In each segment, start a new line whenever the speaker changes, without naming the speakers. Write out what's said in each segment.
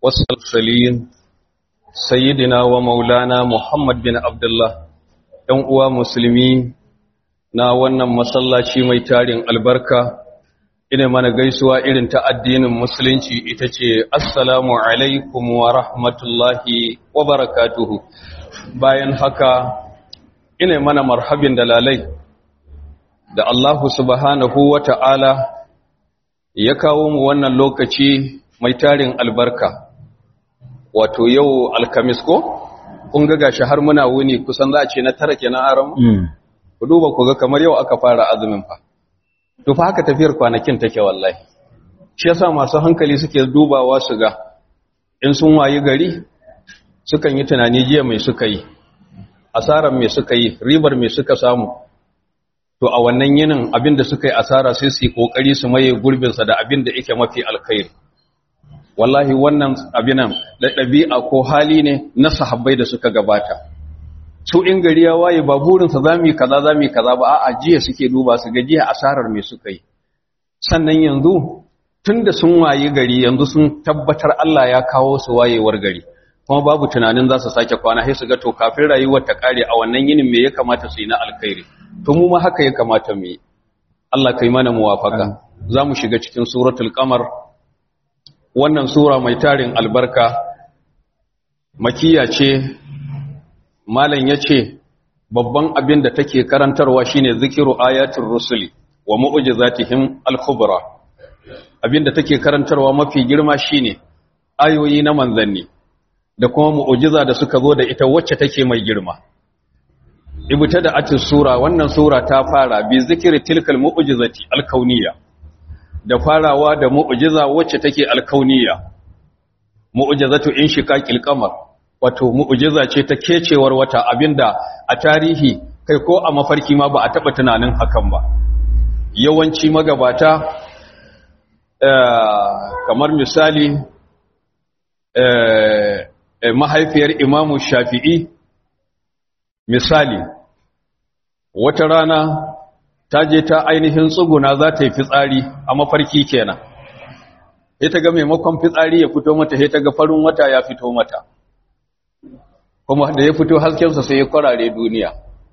والسلين سيدنا ومولانا محمد بن عبد الله ɗan uwa musulmi na wannan masallaci mai tarin albarka ina mana gaisuwa irin ta addinin musulunci ita ce assalamu alaikum wa rahmatullahi wa barakatuhu bayan haka ina mana marhabin dalalai da Allahu subhanahu wa ta'ala ya kawo mu wannan lokaci mai tarin albarka wato yau alkamis ko kun ga gashi har muna wuni kusan za a ce na tara kenan aron ku duba ku ga kamar yau aka fara azumin fa to fa haka tafiyar kwanakin take wallahi shi yasa masu hankali suke dubawa su ga in sun wayi gari sukan yi tunani jiya mai suka yi asaran mai suka yi ribar mai suka samu to a wannan yinin abinda suka yi asara sai su yi kokari su maye gurbinsa da abinda yake mafi alkhairi wallahi wannan abinan da ɗabi'a ko hali ne na sahabbai da suka gabata su in gari ya waye ba burinsa za mu yi kaza za mu yi kaza ba a jiya suke duba su ga jiya asarar me suka yi sannan yanzu tun da sun waye gari yanzu sun tabbatar Allah ya kawo su wayewar gari kuma babu tunanin za su sake kwana sai su ga to kafin rayuwar ta kare a wannan yinin me ya kamata su yi na alkhairi to mu ma haka ya kamata mu yi Allah kai mana muwafaka za mu shiga cikin suratul qamar wannan sura mai tarin albarka makiya ce malam ya ce babban abin da take karantarwa shine zikiru ayatul rusuli wa mu'jizatihim al-kubra abin da take karantarwa mafi girma shine ayoyi na manzanni da kuma mu'jiza da suka zo da ita wacce take mai girma ibta da atis sura wannan sura ta fara bi zikri tilkal mu'jizati al-kauniyya da farawa da mu'jiza wacce take alkauniya mu'jizatu inshiqaqil qamar wato mu'jiza ce ta kecewar wata abinda a tarihi kai ko a mafarki ma ba a taba tunanin hakan ba yawanci magabata kamar misali mahaifiyar imamu shafi'i misali wata rana ta je ta ainihin tsuguna za ta yi fitsari a mafarki kenan sai ta ga maimakon fitsari ya fito mata sai ta ga farin wata ya fito mata kuma da ya fito haskensa sai ya kwarare duniya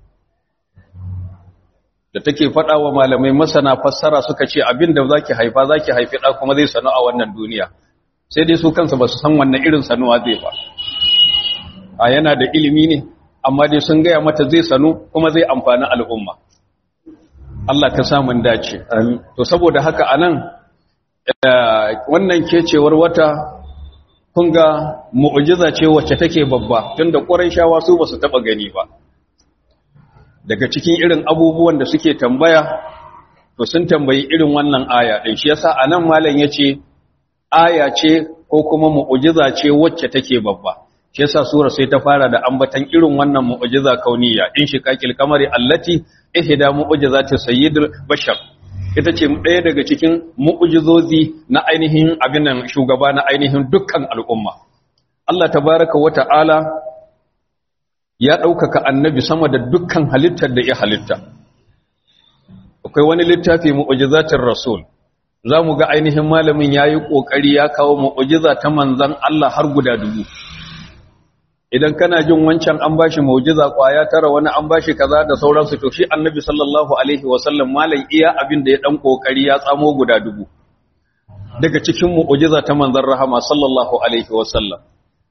da take faɗa wa malamai masana fassara suka ce abin da za ki haifa za ki haifi ɗa kuma zai sanu a wannan duniya sai dai su kansa ba su san wannan irin sanuwa zai ba a yana da ilimi ne amma dai sun gaya mata zai sanu kuma zai amfani al'umma Allah ka samun dace. To saboda haka anan wannan kecewar wata kun ga mu'jiza ce wacce take babba tunda Qurayshawa su basu taba gani ba. Daga cikin irin abubuwan da suke tambaya to sun tambayi irin wannan aya din shi yasa anan malam yace aya ce ko kuma mu'jiza ce wacce take babba. Shi yasa sura sai ta fara da ambatan irin wannan mu'jiza kauniya in shiqaqil kamari allati ihda mu'jizati sayyidul bashar ita ce ɗaya daga cikin mu'jizozi na ainihin abin nan shugaba na ainihin dukkan al'umma Allah tabaraka wa ta'ala ya ɗaukaka annabi sama da dukkan halittar da ya halitta akwai wani littafi mu'jizatir rasul za mu ga ainihin malamin ya yi ƙoƙari ya kawo mu'jiza ta manzan Allah har guda dubu idan kana jin wancan an bashi mu'jiza kwaya tara wani an bashi kaza da sauransu to shi annabi sallallahu alaihi wasallam malam iya abin da ya dan kokari ya tsamo guda dubu daga cikin mu'jiza ta manzon rahama sallallahu alaihi wasallam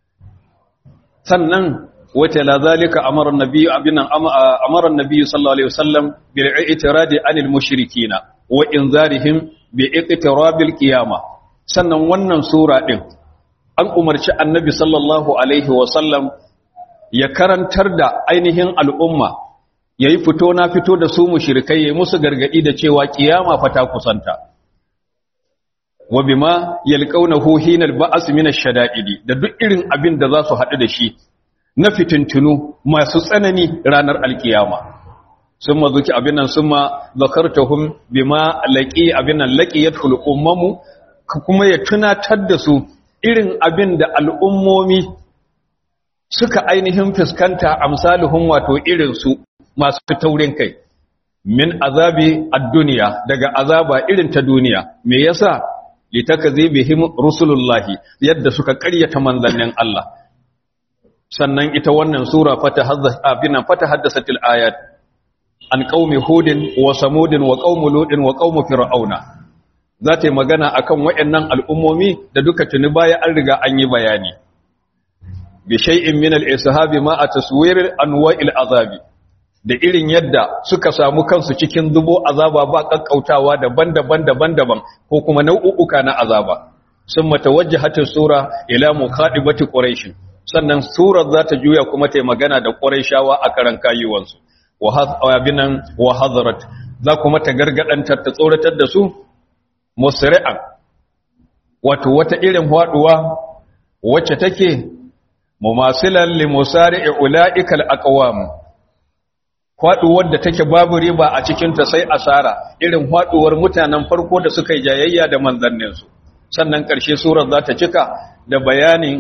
sannan wata la zalika amara annabi abinan amara annabi sallallahu alaihi wasallam bil i'tiradi anil mushrikina wa inzarihim bi iqtirabil qiyamah sannan wannan sura din an umarci annabi sallallahu alaihi wasallam ya karantar da ainihin al'umma ya yi fito na fito da su mushrikai ya musu gargadi da cewa kiyama fata kusanta wa bima yalqawnahu hinal ba'as min ash-shada'idi da duk irin abin da za su haɗu da shi na fitintunu masu tsanani ranar alkiyama summa zuki abin nan summa zakartahum bima laqi abin nan laqiyatul ummamu kuma ya tunatar da su irin abin da al'ummomi suka ainihin fuskanta amsaluhun wato irinsu masu taurin kai min azabi ad-duniya daga azaba irin ta duniya me yasa litakzibihim rusulullahi yadda suka ƙaryata manzannin Allah sannan ita wannan sura fata abinan fata haddasatil ayat an qaumi hudin wa samudin wa qaumi ludin wa qaumi fir'auna za ta yi magana akan waɗannan al'ummomi da duka tuni baya an riga an yi bayani bi shay'in min al-ishabi ma a taswir anwa'il azabi da irin yadda suka samu kansu cikin zubo azaba ba kakkautawa daban-daban daban-daban ko kuma nau'uka na azaba sun matawajjahatin sura ila muqadibati quraish sannan surar za ta juya kuma ta magana da quraishawa a karan kayuwansu wa habinan wa hadarat za kuma ta gargadantar ta tsoratar da su musri'an wato wata irin haduwa wacce take mumasilan li musari'i ulaikal aqwam faduwar da take babu riba a cikin ta sai asara irin faduwar mutanen farko da suka yi jayayya da manzannin su sannan karshe surar za ta cika da bayanin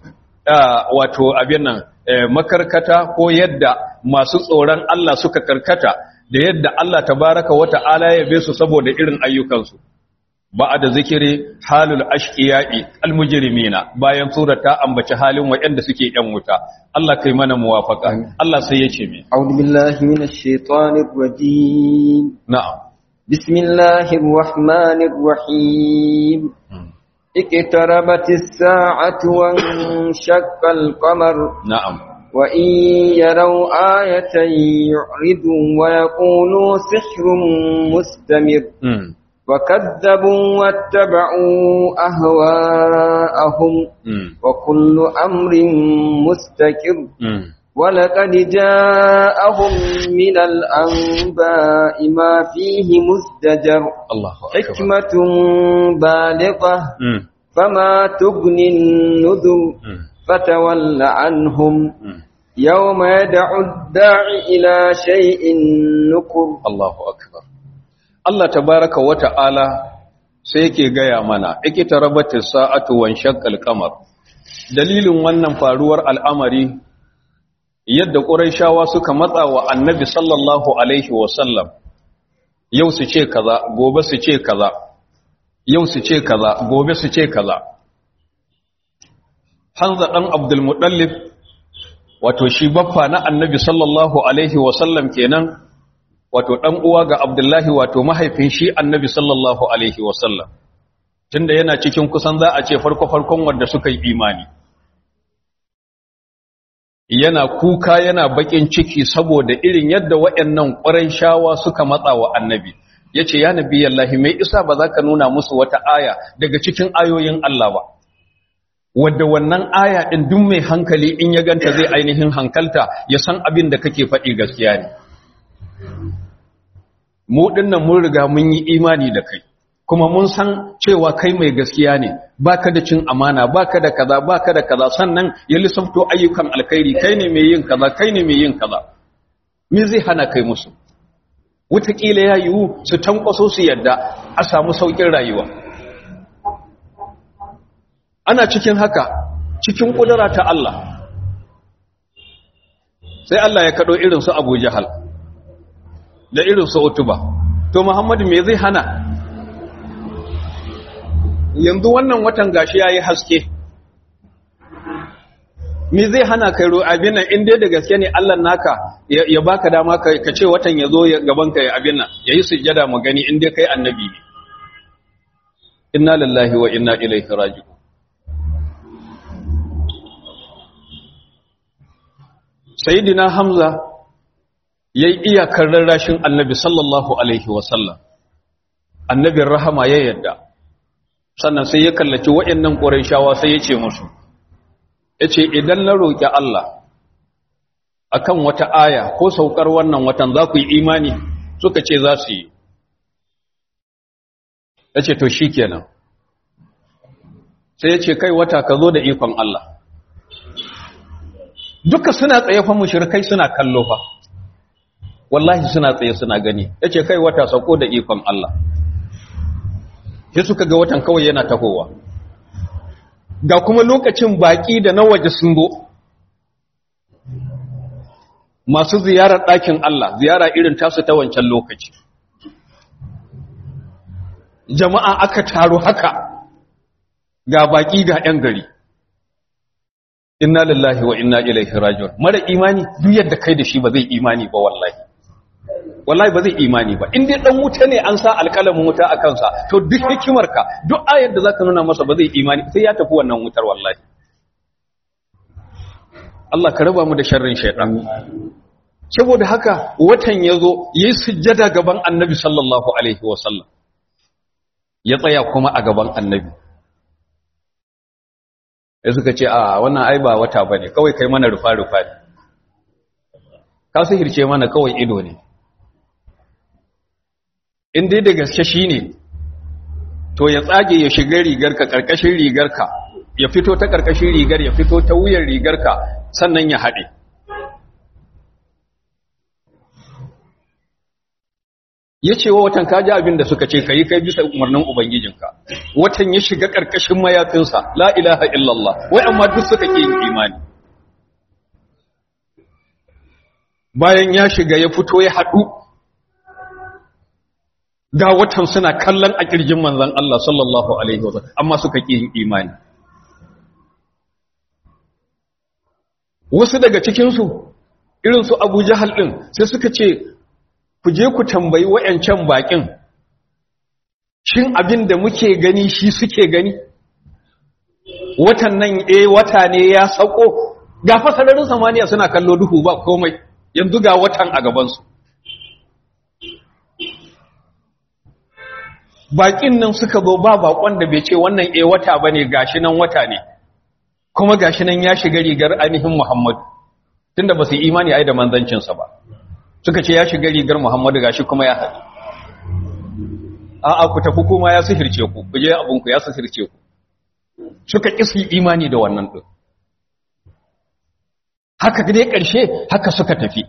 wato abin nan makarkata ko yadda masu tsoron Allah suka karkata da yadda Allah tabaraka wata'ala ya be su saboda irin ayyukansu da zikiri halul ashqiya'i almujrimina bayan sura ta ambaci halin waɗanda suke yan wuta Allah kai mana muwafaka Allah sai ya ce me
a'udhu billahi minash shaitanir rajim
na'am
bismillahir rahmanir rahim اقتربت الساعة وانشق القمر
نعم
وإن يروا آية يعرضوا ويقولوا سحر مستمر
مم.
وكذبوا واتبعوا أهواءهم
مم.
وكل أمر مستقر
مم.
ولقد جاءهم من الأنباء ما فيه مزدجر
الله أكبر
حكمة بالغة
مم.
فما تغني النذر
مم.
فتول عنهم
مم.
يوم يدعو الداعي إلى شيء نكر
Allahu akbar Allah tabaraka wa ta'ala sai yake gaya mana ikitarabatis sa'atu wan shaqqal qamar dalilin wannan faruwar al'amari yadda quraishawa suka matsa wa annabi sallallahu alaihi wa sallam yau su ce kaza gobe su ce kaza yau su ce kaza gobe su ce kaza Hanza dan Abdul Muttalib wato shi baffa na annabi sallallahu alaihi wa sallam kenan wato ɗan uwa ga Abdullahi wato mahaifin shi annabi sallallahu Alaihi wasallam, tunda yana cikin kusan za a ce farko-farkon wanda suka yi imani. Yana kuka yana baƙin ciki saboda irin yadda waɗannan ƙwarai shawa suka matsa wa annabi, ya ce, Ya nabi yallahi mai isa ba za ka nuna musu wata aya daga cikin ayoyin Allah ba. Wadda wannan aya ɗin duk mai hankali in ya ganta zai ainihin hankalta ya san abin da kake faɗi gaskiya ne. mu dinnan mun riga mun yi imani da kai kuma mun san cewa kai mai gaskiya ne baka da cin amana baka da kaza baka da kaza sannan ya lissafto ayyukan alkhairi kai ne mai yin kaza kai ne mai yin kaza me zai hana kai musu wataƙila ya yiwu su tankwaso su yadda a samu sauƙin rayuwa ana cikin haka cikin ƙudura ta Allah sai Allah ya kaɗo irin su Abu Jahal da irin su utuba to muhammadu me zai hana yanzu wannan watan gashi yayi haske me zai hana kai ro abin nan in dai da gaske ne Allah naka ya ya baka dama ka ka ce watan yazo ya gaban ka ya abin nan yayi sujjada mu gani in dai kai annabi ne inna lillahi wa inna ilaihi raji'un sayyidina hamza ya yi iyakar rarrashin annabi sallallahu Alaihi wasallam annabin rahama ya yadda sannan sai ya kallaci waɗannan ƙorai sai ya ce musu ya ce idan na roƙi Allah akan wata aya ko saukar wannan watan za ku yi imani suka ce za su yi ya ce to shi kenan sai ya ce kai wata ka zo da ikon Allah duka suna tsaye fa mushrikai suna kallo fa wallahi suna tsaye suna gani yace kai wata sako da ikon Allah sai suka ga watan kawai yana tahowa ga kuma lokacin baki da na waje sun zo masu ziyarar ɗakin Allah ziyara irin tasu ta wancan lokaci jama'a aka taru haka ga baki ga yan gari inna lillahi wa inna ilaihi raji'un mara imani duk yadda kai da shi ba zai imani ba wallahi wallahi ba zai imani ba in dai dan wuta ne an sa alƙalamin wuta a kansa to duk hikimarka duk ayar da zaka nuna masa ba zai imani sai ya tafi wannan wutar wallahi Allah ka raba mu da sharrin shaytan saboda haka watan yazo yayi sujjada gaban Annabi sallallahu alaihi wasallam ya tsaya kuma a gaban Annabi sai suka ce a wannan ai ba wata bane kawai kai mana rufa rufa ka sihirce mana kawai ido ne in dai da gaske shi ne to ya tsage ya shiga rigarka ƙarƙashin rigarka ya fito ta ƙarƙashin rigar ya fito ta wuyan rigarka sannan ya haɗe ya ce wa watan kaji abin da suka ce ka yi kai bisa umarnin ubangijinka watan ya shiga ƙarƙashin mayafinsa la ilaha illallah wai amma duk suka ke yin imani bayan ya shiga ya fito ya haɗu ga watan suna kallon a kirjin manzan Allah sallallahu Alaihi wasallam amma suka ƙi yin imani. Wasu daga cikinsu, irinsu Abu Jahal ɗin, sai suka ce, ku je ku tambayi wa'yancan baƙin, shin abin da muke gani shi suke gani? Watan nan e wata ne ya sauko, ga fasararin samaniya suna kallo duhu ba komai, yanzu ga watan a gabansu. bakin nan suka zo ba bakon da bai ce wannan eh wata bane gashi nan wata ne kuma gashi nan ya shiga rigar ainihin Muhammad tunda ba su imani ai da manzancin sa ba suka ce ya shiga rigar Muhammad gashi kuma ya haɗu a a ku tafi kuma ya sihirce ku ku je abun ku ya sihirce ku suka kisi imani da wannan din haka dai karshe haka suka tafi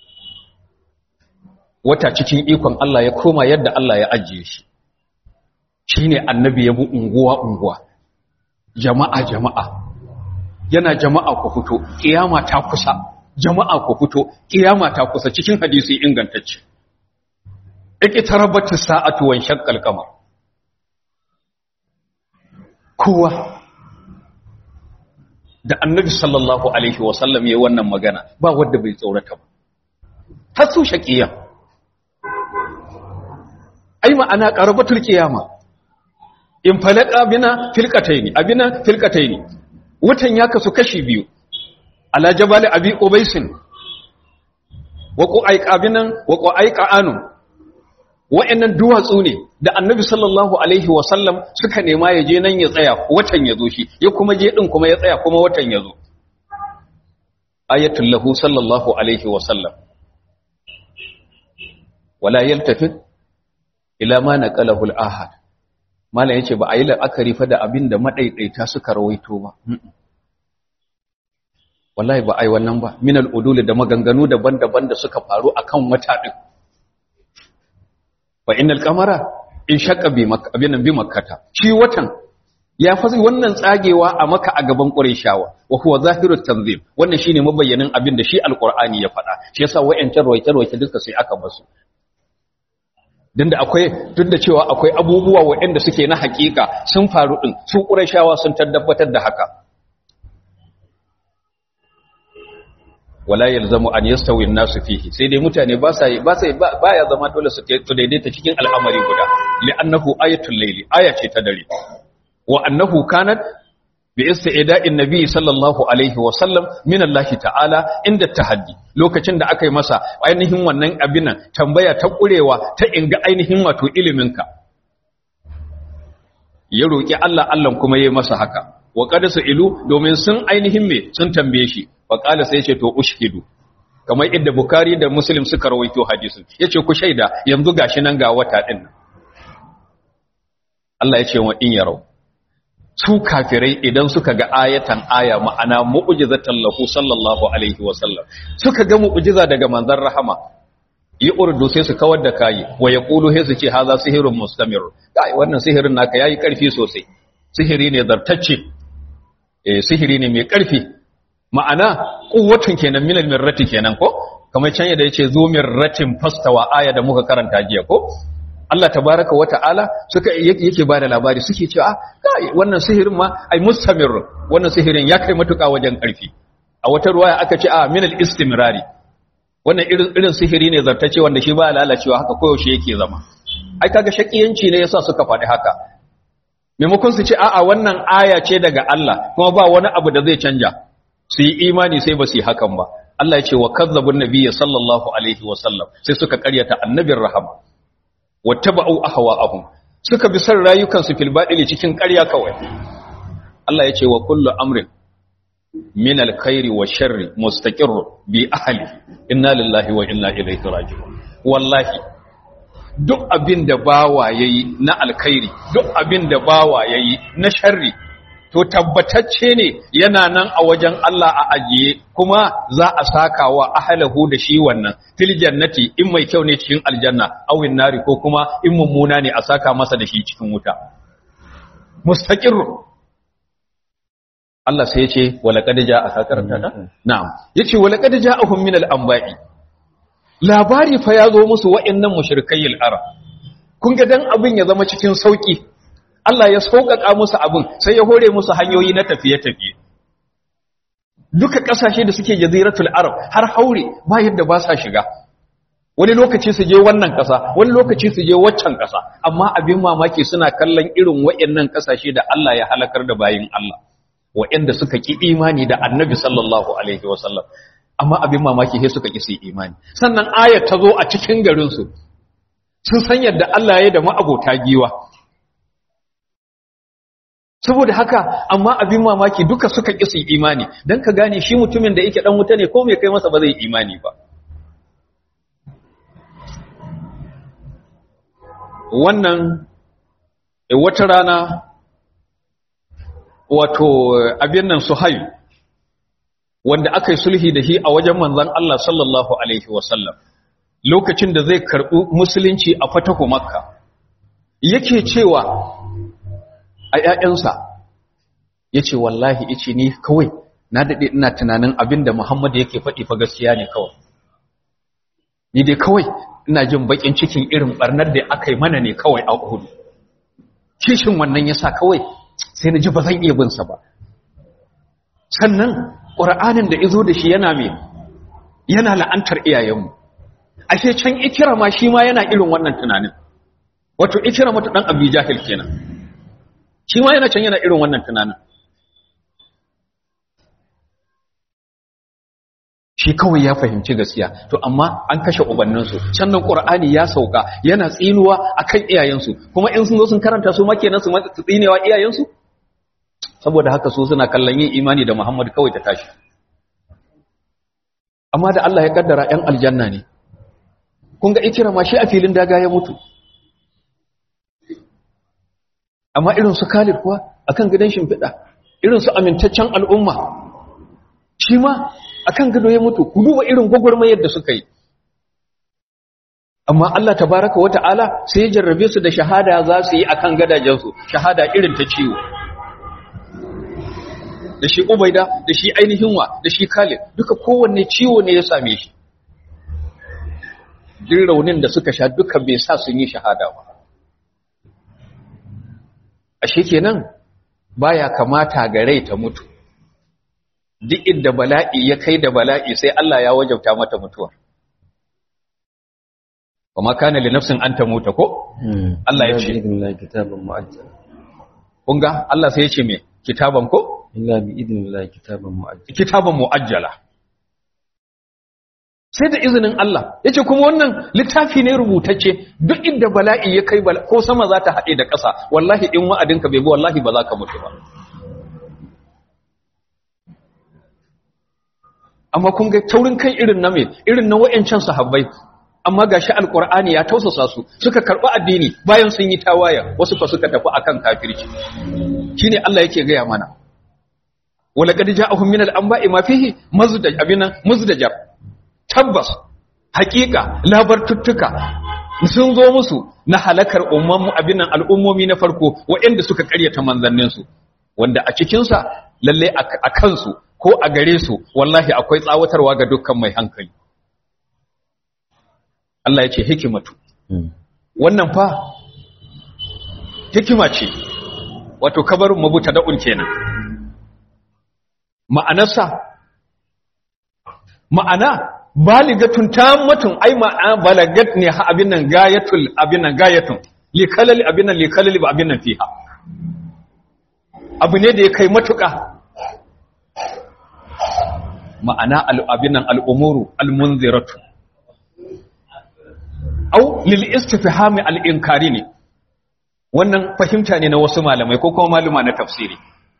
wata cikin ikon Allah ya koma yadda Allah ya ajiye shi shi ne annabi ya bi unguwa-unguwa jama'a jama'a yana jama'a ku fito ƙiyama ta kusa jama'a ku fito ƙiyama ta kusa cikin hadisi ingantacce ake tarabbata sa'atu wan shaqqal qamar kowa da annabi sallallahu alaihi wasallam yayin wannan magana ba wanda bai tsorata ba har su shaqiya ai ma'ana qarabatul qiyama in falaka bina filkataini abina filkataini watan ya kasu kashi biyu ala jabal abi ubaisin wa qu'aiqa binan wa qu'aiqa anu wa'annan duwatsu ne da annabi sallallahu alaihi wa sallam suka nema ya je nan ya tsaya watan ya zo shi ya kuma je din kuma ya tsaya kuma watan ya zo ayatul lahu sallallahu alaihi wa sallam wala yaltafit ila ma naqalahu al-ahad malam yace ba a yi la'akari fa da abin da madaidaita suka rawaito ba wallahi ba ai wannan ba min al-udul da maganganu daban-daban da suka faru akan wata din fa innal qamara in shaqqa bi makka abin bi makkata shi watan ya fasi wannan tsagewa a maka a gaban qurayshawa wa huwa zahirut tanzim wannan shine mabayyanin abin da shi alqur'ani ya faɗa shi yasa wayancan rawaice-rawaice duka sai aka basu din da akwai duk da cewa akwai abubuwa waɗanda suke na hakika sun faru din su qurayshawa sun tabbatar da haka wala yalzamu an yastawi an-nasu fihi sai dai mutane ba sa ba sai baya zama dole su su daidaita cikin al'amari guda li'annahu ayatul layli aya ce ta dare wa annahu kanat bi istida'in nabi sallallahu alaihi wa sallam min Allah ta'ala inda tahaddi lokacin da aka yi masa ainihin wannan abin tambaya ta kurewa ta inga ainihin wato iliminka ya roki Allah Allah kuma yayi masa haka wa qad ilu domin sun ainihin me sun tambaye shi fa qala sai ce to ushhidu kamar idda bukari da muslim suka rawaito hadisin yace ku shaida yanzu gashi nan ga wata din Allah ya ce wa in yarau su kafirai idan suka ga ayatan aya ma'ana mu'jizatan lahu sallallahu alaihi wa sallam suka ga mu'jiza daga manzon rahama yi urdu sai su kawar da kai wa yaqulu sai su ce haza sihirun mustamir kai wannan sihirin naka yayi karfi sosai sihiri ne zartacce eh sihiri ne mai karfi ma'ana quwwatun kenan minal mirrati kenan ko kamar can yadda yace zo mirratin fastawa aya da muka karanta jiya ko Allah tabaraka wa ta'ala suka yake ba da labari suke cewa kai wannan sihirin ma ai mustamir wannan sihirin ya kai matuƙa wajen ƙarfi a wata ruwaya aka ce a min al-istimrari wannan irin irin sihiri ne zartace wanda shi ba lalacewa haka koyaushe yake zama ai kaga shakiyanci ne yasa suka faɗi haka maimakon su ce a'a wannan aya ce daga Allah kuma ba wani abu da zai canja su yi imani sai ba su yi hakan ba Allah ya ce wa kazzabun nabiyyi sallallahu alaihi wa sallam sai suka karyata annabin rahama wattaba'u ahwa'ahum suka bi san rayukan su fil badili cikin ƙarya kawai Allah ya ce wa kullu amrin min alkhairi wa sharri mustaqir bi ahli inna lillahi wa inna ilaihi raji'un wallahi duk abin da bawa yayi na alkhairi duk abin da bawa yayi na sharri to tabbatacce ne yana nan a wajen Allah a ajiye kuma za a saka wa ahlahu da shi wannan fil jannati in mai kyau ne cikin aljanna awin nari ko kuma in mummuna ne a saka masa da shi cikin wuta mustaqir Allah sai ya ce walaqad ja'a sakarta ta na'am yace walaqad ja'ahum min al-anba'i labari fa ya zo musu wa'annan mushrikayil arab kun ga dan abin ya zama cikin sauki Allah ya sauƙaƙa musu abin sai ya hore musu hanyoyi na tafiye-tafiye duka ƙasashe da suke jaziratul arab har haure ba yadda ba sa shiga wani lokaci su je wannan ƙasa wani lokaci su je waccan ƙasa amma abin mamaki suna kallon irin wa'annan ƙasashe da Allah ya halakar da bayin Allah wa'anda suka ki imani da annabi sallallahu alaihi wasallam amma abin mamaki sai suka ki su imani sannan ayat ta zo a cikin garin su sun san yadda Allah ya da ma'abota giwa saboda haka amma abin mamaki duka suka ƙi su imani don ka gane shi mutumin da yake ɗan wuta ne ko mai kai masa ba zai imani ba wannan wata rana wato abin nan suhayu wanda aka yi sulhi da shi a wajen manzan Allah sallallahu Alaihi wasallam lokacin da zai karɓi musulunci a fatahu makka yake cewa a ‘ya'yansa ya ce wallahi ice ni kawai na daɗe ina tunanin abin da Muhammadu yake faɗi fa gaskiya ne kawai ni dai kawai ina jin baƙin cikin irin ɓarnar da aka yi mana ne kawai a hudu kishin wannan ya sa kawai sai na ji ba zan iya binsa ba sannan ƙura'anin da izo da shi yana mai yana la'antar iyayenmu ashe can ikira ma shi ma yana irin wannan tunanin wato ikira mata ɗan abu jahil kenan shi ma yana can yana irin wannan tunanin shi kawai ya fahimci gaskiya to amma an kashe ubanninsu can nan qur'ani ya sauka yana tsinuwa akan iyayensu kuma in sun zo sun karanta su ma kenan su tsinewa iyayensu saboda haka su suna kallon yin imani da Muhammad kawai ta tashi amma da Allah ya kaddara ƴan aljanna ne kun ga ikirama shi a filin daga ya mutu amma irin su Khalid kuwa akan gidan shimfiɗa irin su amintaccen al'umma shi ma akan gado ya mutu ku duba irin gwagwarmayar da suka yi amma Allah tabaraka wa ta'ala sai ya jarrabe su da shahada za su yi akan gadajensu shahada irin ta ciwo da shi Ubaida da shi ainihin wa da shi Khalid duka kowanne ciwo ne ya same shi jin raunin da suka sha duka bai sa sun yi shahada ba ashe kenan baya kamata ga rai ta mutu duk inda bala'i ya kai da bala'i sai Allah ya wajabta mata mutuwa kuma kana li nafsin an tamuta ko Allah ya ce
kitaban mu'ajjal
kun ga Allah sai ya ce me kitaban ko
illa bi idnillahi kitaban mu'ajjal
kitaban muajjala sai da izinin Allah yace kuma wannan littafi ne rubutacce duk inda bala'i ya kai ko sama za ta haɗe da ƙasa wallahi in wa'adinka bai bi wallahi ba za ka mutu ba amma kun ga taurin kai irin na me irin na wayancan sahabbai amma gashi alqur'ani ya tausasa su suka karɓi addini bayan sun yi tawaya wasu fa suka tafi akan kafirci shine Allah yake gaya mana wala qad ja'ahum min al-anba'i ma fihi mazdaj abina muzdajar tabbas haƙiƙa labartuttuka sun zo musu na halakar umman abinan al'ummomi na farko waɗanda suka ƙaryata manzanninsu wanda a cikinsa lalle a kansu ko a gare su wallahi akwai tsawatarwa ga dukkan mai hankali Allah ya ce hikimatu wannan fa hikima ce wato kabarin mabuta da'un kenan ma'anarsa ma'ana baligatun tammatun ai ma'ana balagat ne ha abin nan gayatul abin nan gayatun likalali abin nan likalali ba abin nan fiha abu ne da ya kai matuƙa ma'ana abin nan al'umuru al-munziratu au lil istifhami al-inkari ne wannan fahimta ne na wasu malamai ko kuma maluma na tafsiri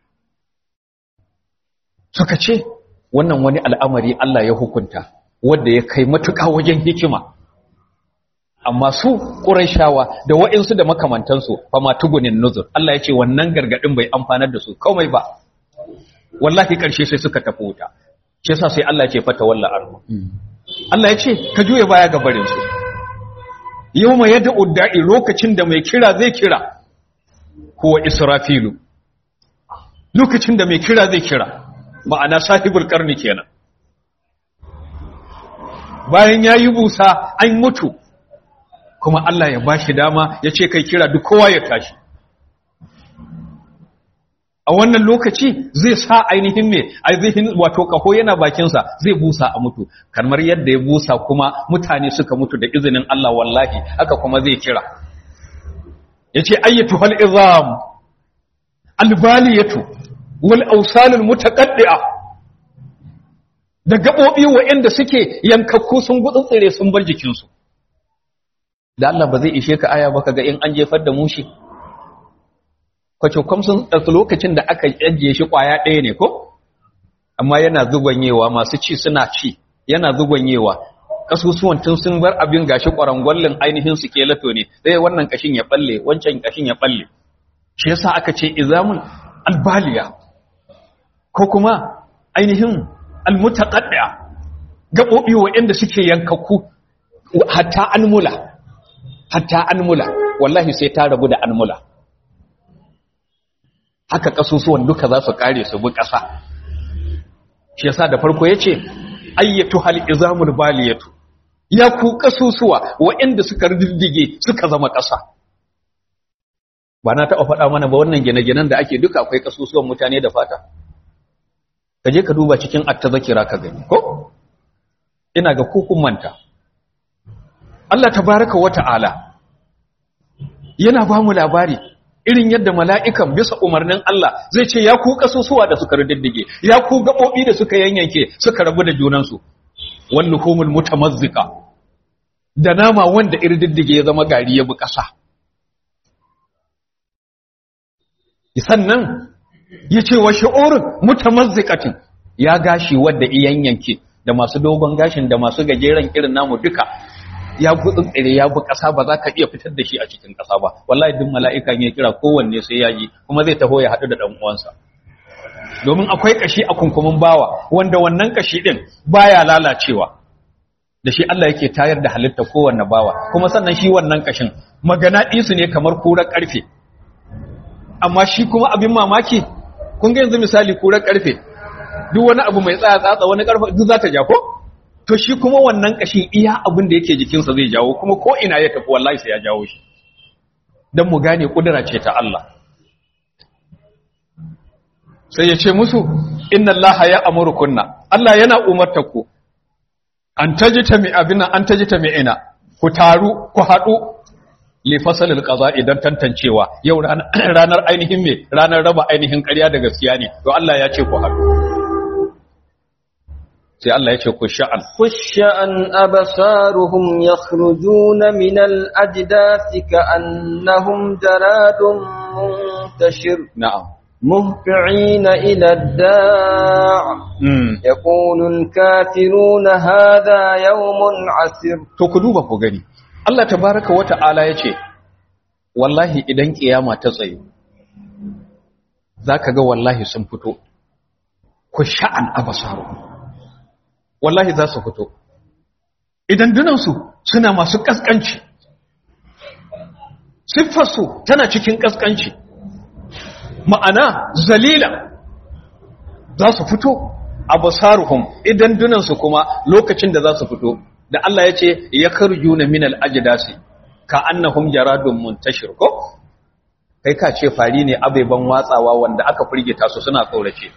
suka ce wannan wani al'amari Allah ya hukunta wanda ya kai matuƙa wajen hikima amma su ƙuraishawa da wa'insu da makamantansu fa ma tugunin nuzur Allah ya ce wannan gargadin bai amfanar da su komai ba wallahi ƙarshe sai suka tafi wuta shi yasa sai Allah ya ce fata walla arhu Allah ya ce ka juye baya ga barin su yawma yad'u da'i lokacin da mai kira zai kira huwa israfilu lokacin da mai kira zai kira ma'ana sahibul karni kenan bayan yayi busa an mutu kuma Allah ya bashi dama ya ce kai kira duk kowa ya tashi a wannan lokaci zai sa ainihin me ainihin wato kaho yana bakinsa zai busa a mutu kamar yadda ya busa kuma mutane suka mutu da izinin Allah wallahi haka kuma zai kira yace ayyatu hal izam albaliyatu wal awsalul mutaqaddi'a da gabobi waɗanda suke yankakku sun gutsutsire sun bar jikinsu da Allah ba zai ishe ka aya ba kaga in an jefar da mushi kwace kwamsun ɗauki lokacin da aka ajiye shi ƙwaya ɗaya ne ko amma yana zugonyewa masu ci suna ci yana zugonyewa kasusuwan tun sun bar abin gashi ƙwarangwallin ainihin su kelato ne sai wannan kashin ya balle wancan kashin ya balle shi yasa aka ce izamun albaliya ko kuma ainihin almutaqaddia gaɓoɓi waɗanda suke yankakku hatta anmula hatta anmula wallahi sai ta rabu da anmula haka kasusuwan duka za su kare su bi ƙasa shi yasa da farko yace ayyatu hal izamul baliyatu ya ku kasusuwa waɗanda suka riddige suka zama ƙasa ba na taɓa faɗa mana ba wannan gine-ginen da ake duka akwai kasusuwan mutane da fata ka je ka duba cikin attazakira ka gani ko ina ga kukun manta Allah tabaraka wa ta'ala yana ba mu labari irin yadda mala'ikan bisa umarnin Allah zai ce ya ku kasusuwa da suka riddige ya ku gaɓoɓi da suka yanyanke suka rabu da junansu wallu humul mutamazzika da nama wanda iriddige ya zama gari ya bi ƙasa sannan ya ce wa shi'urin mutamazzikatin ya gashi wadda yanyanke da masu dogon gashin da masu gajeren irin namu duka ya gudun tsire ya bi ƙasa ba za ka iya fitar da shi a cikin ƙasa ba wallahi duk mala'ika ya kira kowanne sai ya ji kuma zai taho ya haɗu da ɗan uwansa domin akwai ƙashi a kunkumin bawa wanda wannan ƙashi ɗin baya lalacewa da shi Allah yake tayar da halitta kowanne bawa kuma sannan shi wannan ƙashin magana ɗisu ne kamar kurar ƙarfe amma shi kuma abin mamaki kun ga yanzu misali kurar ƙarfe duk wani abu mai tsaya tsatsa wani ƙarfe duk za ta ja ko to shi kuma wannan kashin iya abin da yake jikinsa zai jawo kuma ko ina ya tafi wallahi sai ya jawo shi don mu gane kudura ce ta Allah sai ya ce musu inna Allah ya kunna. Allah yana umarta ku an tajita mi abina an tajita mi ina ku taru ku haɗu li fasalil qaza idan tantancewa yau ranar ainihin me ranar raba ainihin ƙarya da gaskiya ne to Allah ya ce ku haɗu sai Allah ya ce ku sha'an
خشعا أبصارهم يخرجون من الأجداث كأنهم جراد منتشر
na'am
مهطعين إلى الداع
mm.
يقول الكافرون هذا يوم عسر
to ku duba ku gani Allah tabaraka wa ta'ala ya ce wallahi idan kiyama ta tsaye zaka ga wallahi sun fito ku sha'an abasaru wallahi za su fito idan dunansu suna masu kaskanci siffarsu tana cikin kaskanci ma'ana zalila za su fito abasaruhum idan dunansu kuma lokacin da za su fito da Allah ya ce ya karju na minal ajidasi ka annahum jaradun muntashir ko kai ka ce fari ne abeban watsawa wanda aka firgita su suna tsorace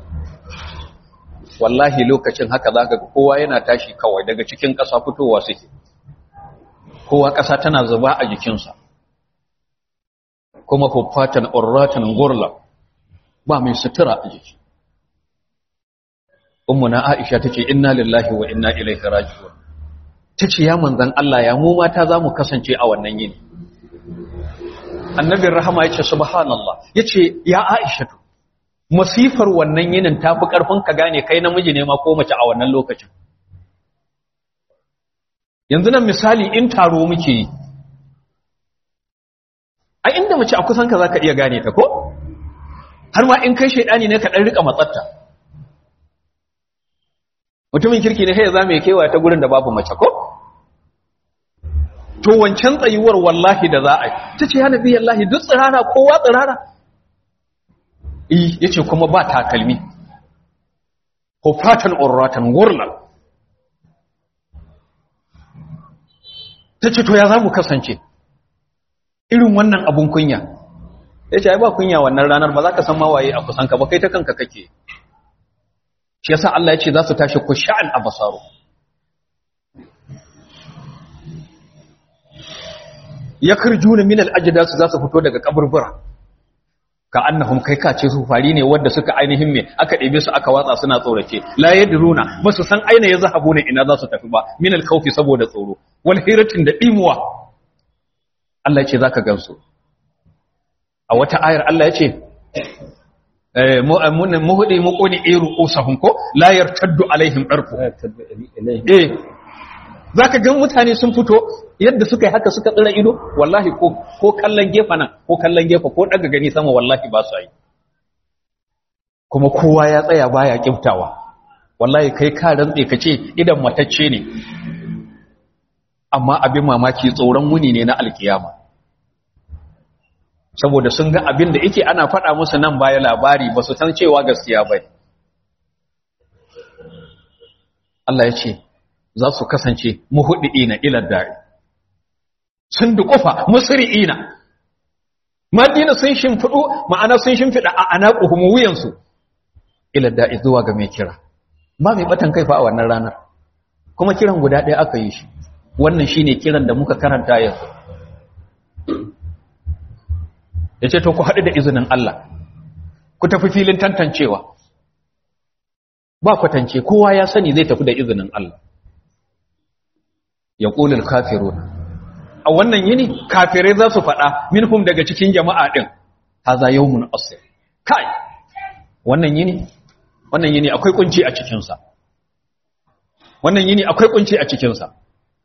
wallahi lokacin haka zaka ga kowa yana tashi kawai daga cikin ƙasa fitowa suke kowa ƙasa tana zuba a jikinsa kuma huffatan urratan gurla ba mai sutura a jiki ummuna aisha tace inna lillahi wa inna ilaihi raji'un tace ya manzon Allah ya mu mata zamu kasance a wannan yini annabin rahama yace subhanallah yace ya aisha masifar wannan yinin tafi karfin ka gane kai namiji ne ma ko mace a wannan lokacin yanzu nan misali in taro muke yi a inda mace a kusan ka zaka iya gane ta ko har ma in kai shaidani ne ka dan rika matsatta mutumin kirki ne sai ya zama ya kewa ta gurin da babu mace ko to wancan tsayuwar wallahi da za a yi ta ce ya nabi yallahi duk tsirara kowa tsirara ya ce kuma ba takalmi hufatan urratan gurlan ta ce to ya za mu kasance irin wannan abun kunya ya ce ai ba kunya wannan ranar ba za ka san mawaye a kusanka ba kai ta kanka kake shi yasa Allah ya ce za su tashi ku sha'an abasaru ya karjuna min al-ajdas za su fito daga kaburbura ka annahum kai ka ce su fari ne wanda suka ainihin me aka ɗebe su aka watsa suna tsorace la yadruna ba su san aina ya zahabu ne ina za su tafi ba min al-khawfi saboda tsoro wal hiratin da dimuwa Allah ya ce zaka gansu a wata ayar Allah ya ce muhudi muquni iru usahum ko la yartaddu alaihim darfu eh zaka ga mutane sun fito yadda suka yi haka suka tsira ido wallahi ko ko kallon gefa nan ko kallon gefa ko daga gani sama wallahi ba su yi kuma kowa ya tsaya baya kiftawa wallahi kai ka rantse ka ce idan matacce ne amma abin mamaki tsoron wuni ne na alkiyama saboda sun ga abin da yake ana faɗa musu nan baya labari ba su san cewa gaskiya ba Allah ya ce za su kasance muhudi'ina ila da'i sun duƙufa musri'ina madina sun shimfiɗu ma'ana sun shimfiɗa a anaquhum wuyansu ila da'i zuwa ga mai kira ba mai batan kai fa a wannan ranar kuma kiran guda ɗaya aka yi shi wannan shine kiran da muka karanta yanzu ya ce to ku haɗu da izinin Allah ku tafi filin tantancewa ba kwatance kowa ya sani zai tafi da izinin Allah ya ƙulil kafirun a wannan yini kafirai za su faɗa minhum daga cikin jama'a ɗin haza yawmun asir kai wannan yini wannan yini akwai kunci a cikinsa wannan yini akwai kunci a cikinsa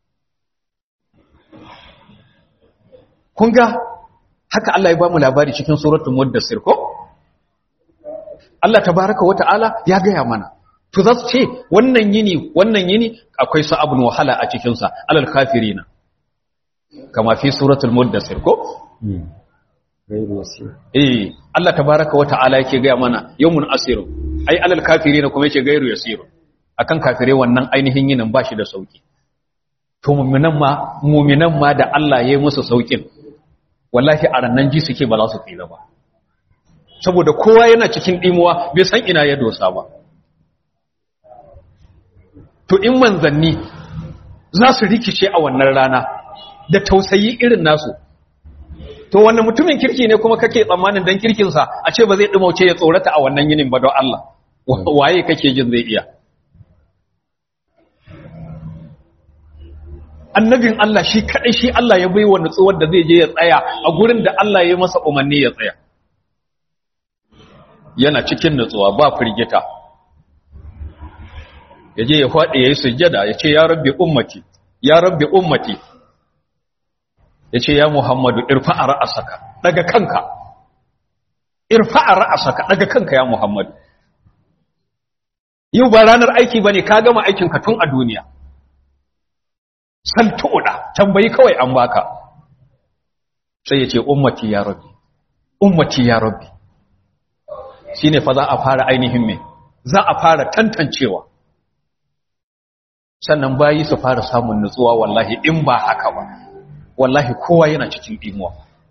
kun ga haka Allah ya ba mu labari cikin suratul muddassir ko Allah tabaraka wa ta'ala ya gaya mana to za su ce wannan yini wannan yini akwai sa'abun wahala a cikin sa alal kafirina kama fi suratul muddassir ko eh Allah tabaraka wa ta'ala yake gaya mana yawmun asir ai alal kafirina kuma yake gairu yasir akan kafire wannan ainihin yinin bashi da sauki to mu'minan ma mu'minan ma da Allah ya yi musu saukin wallahi a rannan ji suke ba za su tsira ba saboda kowa yana cikin dimuwa bai san ina ya dosa ba to in manzanni za su rikice a wannan rana da tausayi irin nasu to wannan mutumin kirki ne kuma kake tsammanin dan kirkinsa a ce ba zai dumauce ya tsorata a wannan yinin ba don Allah waye kake jin zai iya annabin Allah shi kadai shi Allah ya baiwa nutsuwar da zai je ya tsaya a gurin da Allah ya masa umarni ya tsaya yana cikin nutsuwa ba firgita ya je ya faɗi ya yi sujjada ya ce ya rabbi ummati ya rabbi ummati ya ce ya muhammadu irfa'a ra'asaka daga kanka irfa'a ra'asaka daga kanka ya muhammadu yau ba ranar aiki bane ka gama aikinka tun a duniya san tuɗa tambayi kawai an baka sai ya ce ummati ya rabbi ummati ya rabbi shine fa za a fara ainihin me za a fara tantancewa sannan bayi su fara samun nutsuwa wallahi in ba haka ba
wallahi kowa yana cikin imuwa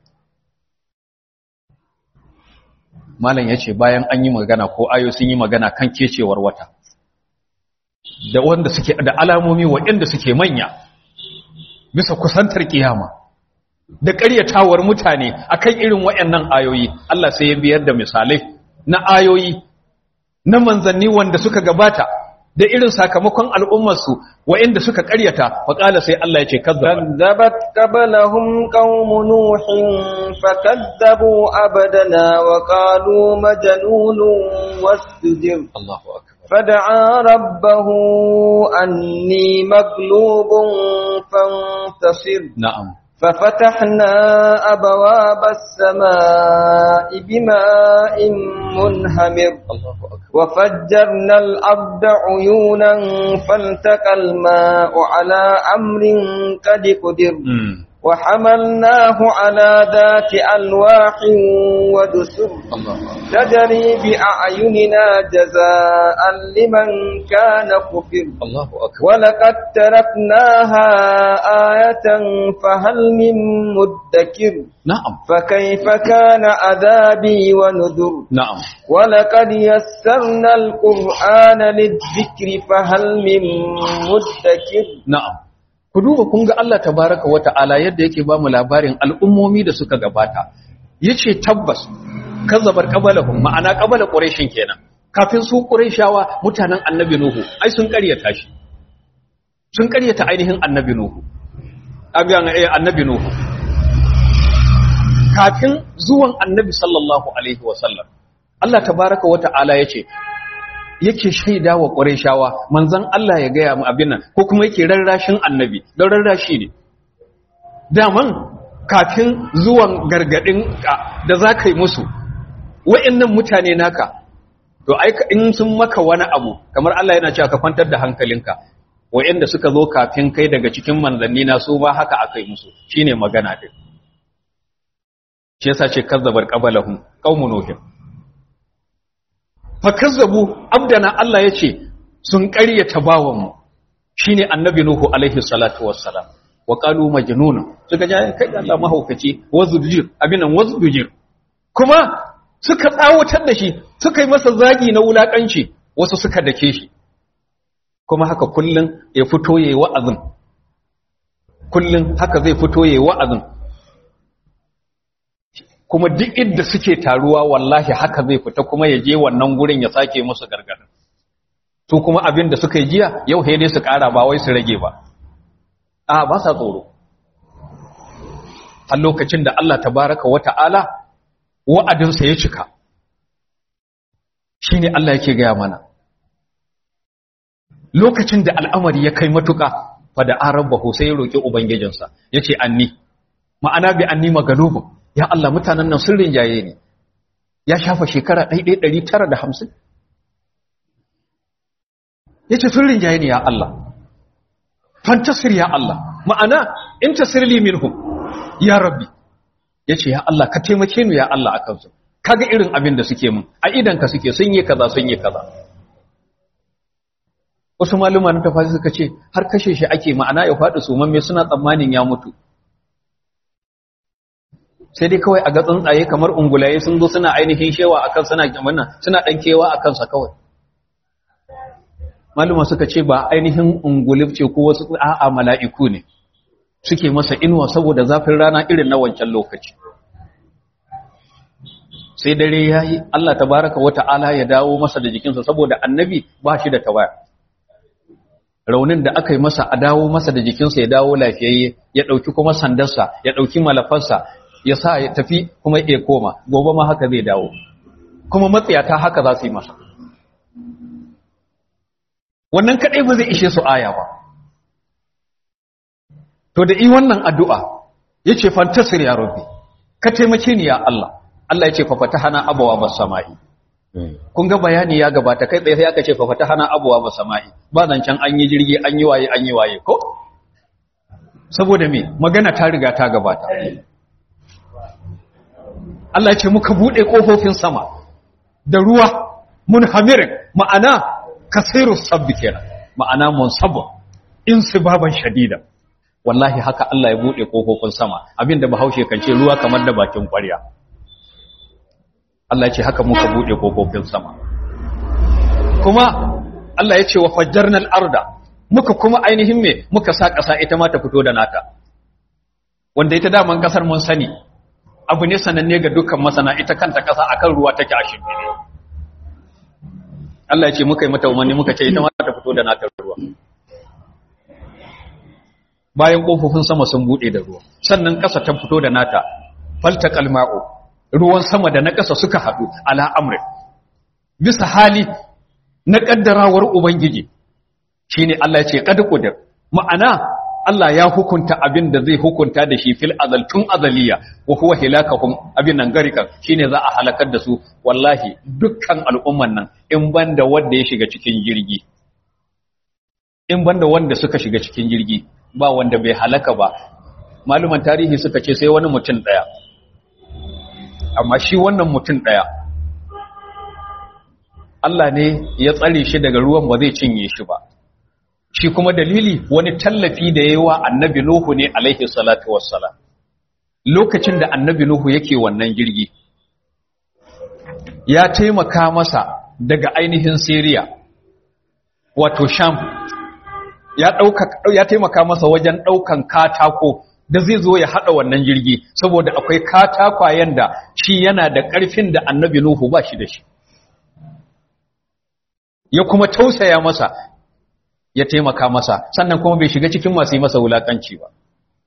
malam yace bayan an yi magana ko ayo sun yi magana kan kecewar wata da wanda suke da alamomi waɗanda suke manya bisa kusantar kiyama da ƙaryatawar mutane akan irin waɗannan ayoyi Allah sai ya biyar da misalai na ayoyi na manzanni wanda suka gabata da irin sakamakon al'ummarsu waɗanda suka ƙaryata faƙala sai Allah ya ce
كذبت قبلهم قوم نوح فكذبوا عبدنا وقالوا مجنون واستجر
Allahu akbar
فدعا ربه أني مغلوب فانتصر
na'am
ففتحنا أبواب السماء بماء منهمر
Allahu akbar
وفجرنا الأرض عيونا فالتقى الماء على أمر قد قدر
mm.
وحملناه على ذات ألواح ودسر
Allahu akbar
تجري بأعيننا جزاء لمن كان كفر
Allahu akbar
ولقد تركناها آية فهل من مدكر
na'am
فكيف كان عذابي ونذر
na'am
ولقد يسرنا القرآن للذكر فهل من مدكر
na'am ku duba kun ga Allah tabaraka wa ta'ala yadda yake ba mu labarin al'ummomi da suka gabata yace tabbas kazzabar qabalahum ma'ana qabala quraishin kenan kafin su quraishawa mutanen annabi nuhu ai sun ƙaryata shi sun ƙaryata ainihin annabi nuhu abiyan eh annabi nuhu kafin zuwan annabi sallallahu alaihi wa sallam Allah tabaraka wa ta'ala yace yake shaida wa ƙwarishawa manzan Allah ya gaya mu abin nan ko kuma yake rarrashin annabi don rarrashi ne daman kafin zuwan gargadin ka da za ka yi musu wa'annan mutane naka to ai ka- in sun maka wani abu kamar Allah yana cewa ka kwantar da hankalinka wa'anda suka zo kafin kai daga cikin manzanni na su ba haka aka yi musu shine magana din shi yasa ce kazzabar qabalahum qaumun nuhin fakazzabu abdana Allah ya ce sun ƙaryata bawanmu shi ne annabi Nuhu alaihi salatu wassalam wa ƙalu majnun suka ja kai da Allah mahaukaci wazujir abinan wazujir kuma suka tsawatar da shi suka yi masa zagi na wulakanci wasu suka dake shi kuma haka kullun ya fito yayi wa'azin kullun haka zai fito yayi wa'azin kuma duk inda suke taruwa wallahi haka zai fita kuma ya je wannan gurin ya sake musu gargadin su kuma abin da suka yi jiya yau he dai su kara ba wai su rage ba a ba sa tsoro har lokacin da Allah tabaraka wa ta'ala wa'adinsa ya cika shine Allah yake gaya mana lokacin da al'amari ya kai matuka fa da arabahu sai ya roki ubangijinsa yace anni ma'ana bi anni magalubun ya Allah mutanen nan sun rinjaye ne ya shafa shekara 1950 yace sun rinjaye ne ya Allah fantasir ya Allah ma'ana in tasirli minhum ya rabbi yace ya Allah ka taimake ni ya Allah akan su kaga irin abin da suke mun a idan ka suke sun yi kaza sun yi kaza wasu maluma na tafasi suka ce har kashe shi ake ma'ana ya faɗi sumamme suna tsammanin ya mutu sai dai kawai a ga tsuntsaye kamar ungulaye sun zo suna ainihin shewa akan suna wannan suna dan kewa akan sa kawai maluma suka ce ba ainihin ungulif ce ko wasu a'a mala'iku ne suke masa inuwa saboda zafin rana irin na wancan lokaci sai dare yayi Allah tabaraka wa ta'ala ya dawo masa da jikinsa saboda annabi ba shi da tawaya raunin da aka yi masa a dawo masa da jikinsa ya dawo lafiyayye ya ɗauki kuma sandarsa ya ɗauki malafarsa ya sa ya tafi kuma ya koma gobe ma haka zai dawo kuma matsiyata haka za su yi masa wannan kaɗai ba zai ishe su aya ba to da yi wannan addu'a ya ce fantasir ya rabbi ka taimake ni ya Allah Allah ya ce fafata hana abawa ba sama'i kun ga bayani ya gabata kai tsaye sai aka ce fafata hana abawa ba sama'i ba zancen an yi jirgi an yi waye an yi waye ko saboda me magana ta riga ta gabata Allah ya ce muka bude kofofin sama da ruwa munhamirin ma'ana kasirus sabbi kenan ma'ana munsabba insibaban shadida wallahi haka Allah ya bude kofofin sama abinda bahaushe kan ce ruwa kamar da bakin ƙwarya Allah ya ce haka muka bude kofofin sama kuma Allah ya ce wa fajjarnal arda muka kuma ainihin me muka sa ƙasa ita ma ta fito da nata wanda ita daman ƙasar mun sani abu ne sananne ga dukkan masana ita kanta ƙasa akan ruwa take a shimfiɗe Allah ya ce muka yi mata umarni muka ce ita ma ta fito da nata ruwa bayan ƙofofin sama sun buɗe da ruwa sannan ƙasa ta fito da nata falta kalma'u ruwan sama da na ƙasa suka haɗu ala amrin bisa hali na ƙaddarawar ubangiji shine Allah ya ce qad qudir ma'ana Allah ya hukunta abin da zai hukunta da shi fil azal tun azaliya wa huwa hilakahum abin nan garikan shine za a halakar da su wallahi dukkan al'umman nan in banda wanda ya shiga cikin jirgi in banda wanda suka shiga cikin jirgi ba wanda bai halaka ba maluman tarihi suka ce sai wani mutum daya amma shi wannan mutum daya Allah ne ya tsare shi daga ruwan ba zai cinye shi ba shi kuma dalili wani tallafi da yayi wa annabi Nuhu ne alaihi salatu wassalam lokacin da annabi Nuhu yake wannan jirgi ya taimaka masa daga ainihin Syria wato Sham ya dauka ya taimaka masa wajen daukan katako da zai zo ya hada wannan jirgi saboda akwai katakwayen da shi yana da karfin da annabi Nuhu ba shi da shi ya kuma tausaya masa ya taimaka masa sannan kuma bai shiga cikin masu yi masa wulakanci ba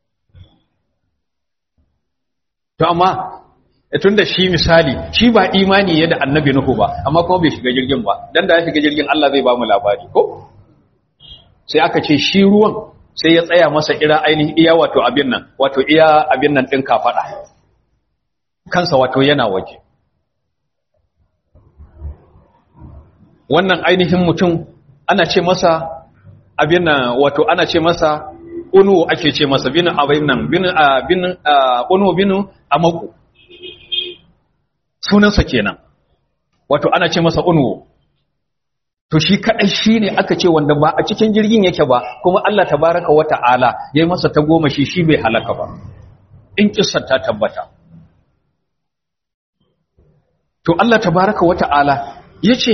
to amma tun da shi misali shi ba imani ya da annabi nuhu ba amma kuma bai shiga jirgin ba dan da ya shiga jirgin Allah zai ba mu labari ko sai aka ce shi ruwan sai ya tsaya masa ira ainihin iya wato abin nan wato iya abin nan din kafada kansa wato yana waje wannan ainihin mutum ana ce masa abin nan wato ana ce masa unu ake ce masa bin abin nan bin bin unu binu amaku sunansa kenan wato ana ce masa unu to shi kadai shine aka ce wanda ba a cikin jirgin yake ba kuma Allah tabaraka wa ta'ala yayi masa ta goma shi shi bai halaka ba in kissar ta tabbata to Allah tabaraka wa ta'ala yace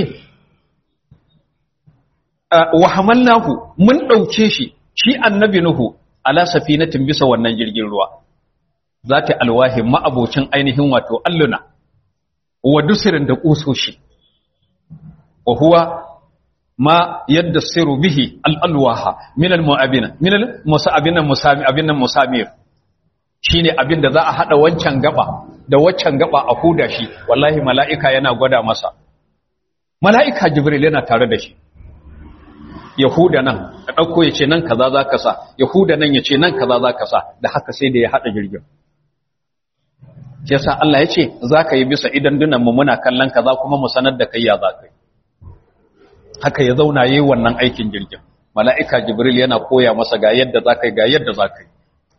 wa hamalnahu mun dauke shi shi annabi nuhu ala safinatin bisa wannan jirgin ruwa zata alwahi ma'abocin ainihin wato alluna wa dusirin da kusoshi wa huwa ma yadda siru bihi al'alwaha min al-mu'abina min al-musa'abina musami abin musamir shine abin da za a hada wancan gaba da waccan gaba a huda shi wallahi mala'ika yana gwada masa mala'ika jibril yana tare da shi Yahuda nan a ɗauko ya ce nan kaza za ka sa Yahuda nan ya ce nan kaza za ka sa da haka sai da ya haɗa jirgin yasa Allah ya ce za ka yi bisa idan mu muna kallon kaza kuma mu sanar da kai ya za ka yi haka ya zauna yi wannan aikin jirgin mala'ika jibril yana koya masa ga yadda za ka yi ga yadda za ka yi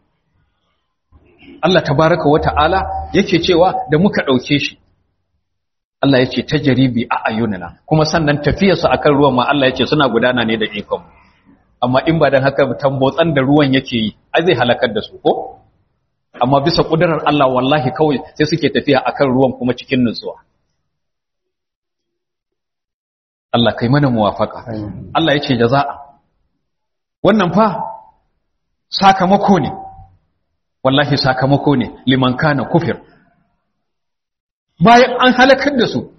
Allah tabaraka wa ta'ala yake cewa da muka ɗauke shi Allah ya ce ta jaribi a ayyunina kuma sannan tafiyarsa akan ruwan ma Allah ya ce suna gudana ne da ikon amma in ba dan haka tambotsan da ruwan yake yi ai zai halakar da su ko amma bisa kudurar Allah wallahi kawai sai suke tafiya akan ruwan kuma cikin nutsuwa Allah kai mana muwafaka Allah ya ce jaza'a wannan fa sakamako ne wallahi sakamako ne liman kana kufir bayan an halakar da su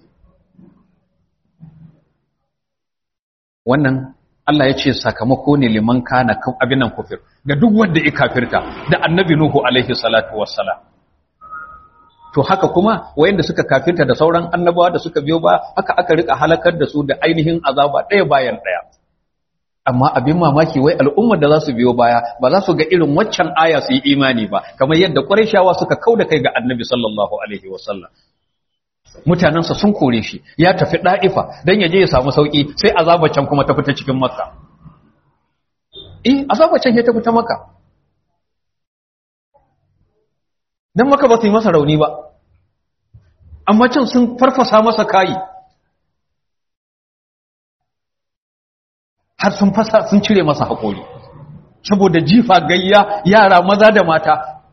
wannan Allah ya ce sakamako ne liman kana abin nan kufir ga duk wanda ya kafirta da annabi Nuhu alaihi salatu wassalam to haka kuma wayanda suka kafirta da sauran annabawa da suka biyo ba haka aka rika halakar da su da ainihin azaba ɗaya bayan ɗaya amma abin mamaki wai al'ummar da za su biyo baya ba za su ga irin waccan aya su yi imani ba kamar yadda ƙwarishawa suka kauda kai ga annabi sallallahu alaihi wasallam mutanensa sun kore shi ya tafi ɗa'ifa don ya je ya samu sauƙi sai azabacin kuma ta fita cikin maka eh azabacin ya ta fita maka don maka ba su yi masa rauni ba amma can sun farfasa masa kayi har sun fasa sun cire masa haƙori saboda jifa gayya yara maza da mata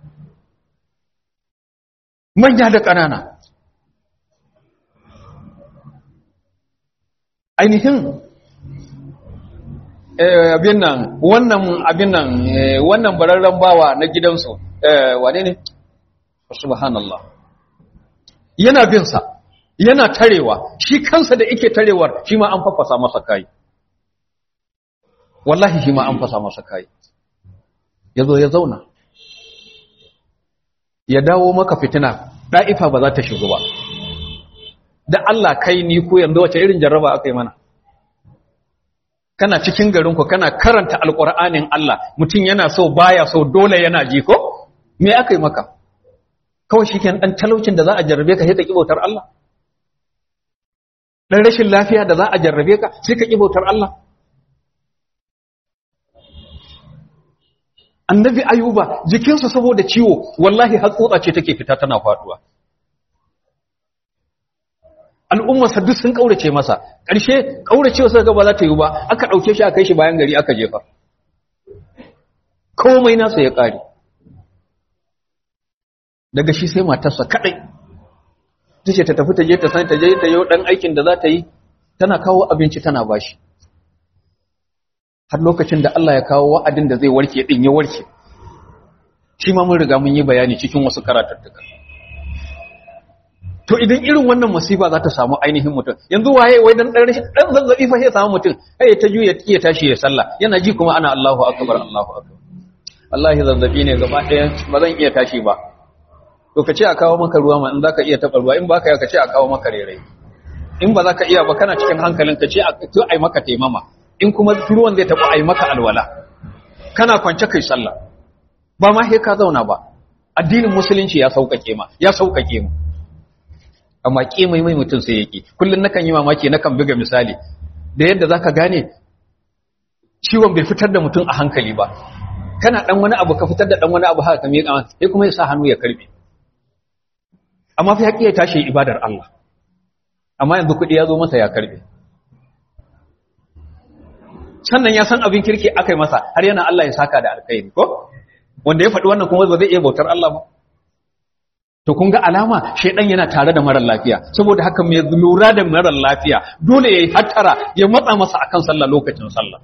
manya da ƙanana ainihin abin nan wannan abin nan wannan bararren bawa na gidansu wane ne subhanallah yana bin sa yana tarewa shi kansa da yake tarewar shi ma an fafasa masa kai wallahi shi ma an fasa masa kai yazo ya zauna ya dawo maka fitina da'ifa ba za ta shigo ba da Allah kai ni ko yanzu wace irin jarraba aka yi mana kana cikin garinku kana karanta alƙur'anin Allah mutum yana so baya so dole yana ji ko me aka yi maka kawai shi kenan ɗan talaucin da za a jarrabe ka sai ka bautar Allah ɗan rashin lafiya da za a jarrabe ka sai ka bautar Allah annabi ayuba jikinsa saboda ciwo wallahi har tsotsa ce take fita tana faduwa al'ummarsa duk sun kaurace masa ƙarshe kauracewa suka ga ba za ta yi ba aka ɗauke shi a kai shi bayan gari aka jefa komai nasa ya ƙare daga shi sai matarsa kaɗai ta ce ta tafi ta je ta sani ta je ta yi ɗan aikin da za ta yi tana kawo abinci tana bashi har lokacin da Allah ya kawo wa'adin da zai warke ɗin ya warke shi ma mun riga mun yi bayani cikin wasu karatattuka to idan irin wannan musiba za ta samu ainihin mutum yanzu waye wai dan dan dan zazzabi fa sai samu mutum kai ta juya ya tashi ya sallah yana ji kuma ana Allahu akbar Allahu akbar wallahi zazzabi ne gaba ɗaya ba zan iya tashi ba to ka ce a kawo maka ruwa ma in zaka iya taɓa ruwa in baka ya ka ce a kawo maka rere in ba za ka iya ba kana cikin hankalin ka ce a to ai maka taimama in kuma ruwan zai taɓa ai maka alwala kana kwance kai sallah ba ma sai ka zauna ba addinin musulunci ya sauƙaƙe ma ya sauƙaƙe mu amma mai mai mutum sai yake kullun nakan yi mamaki nakan buga misali da yadda zaka gane ciwon bai fitar da mutum a hankali ba kana dan wani abu ka fitar da dan wani abu haka kamar yakan sai kuma ya sa hannu ya karbe amma fa yake ya tashi ibadar Allah amma yanzu kudi ya zo masa ya karbe sannan ya san abin kirki akai masa har yana Allah ya saka da alkhairi ko wanda ya faɗi wannan kuma ba zai iya bautar Allah ba to kun ga alama shaidan yana tare da marar lafiya saboda haka mai lura da marar lafiya dole yayi hattara ya matsa masa akan sallah lokacin sallah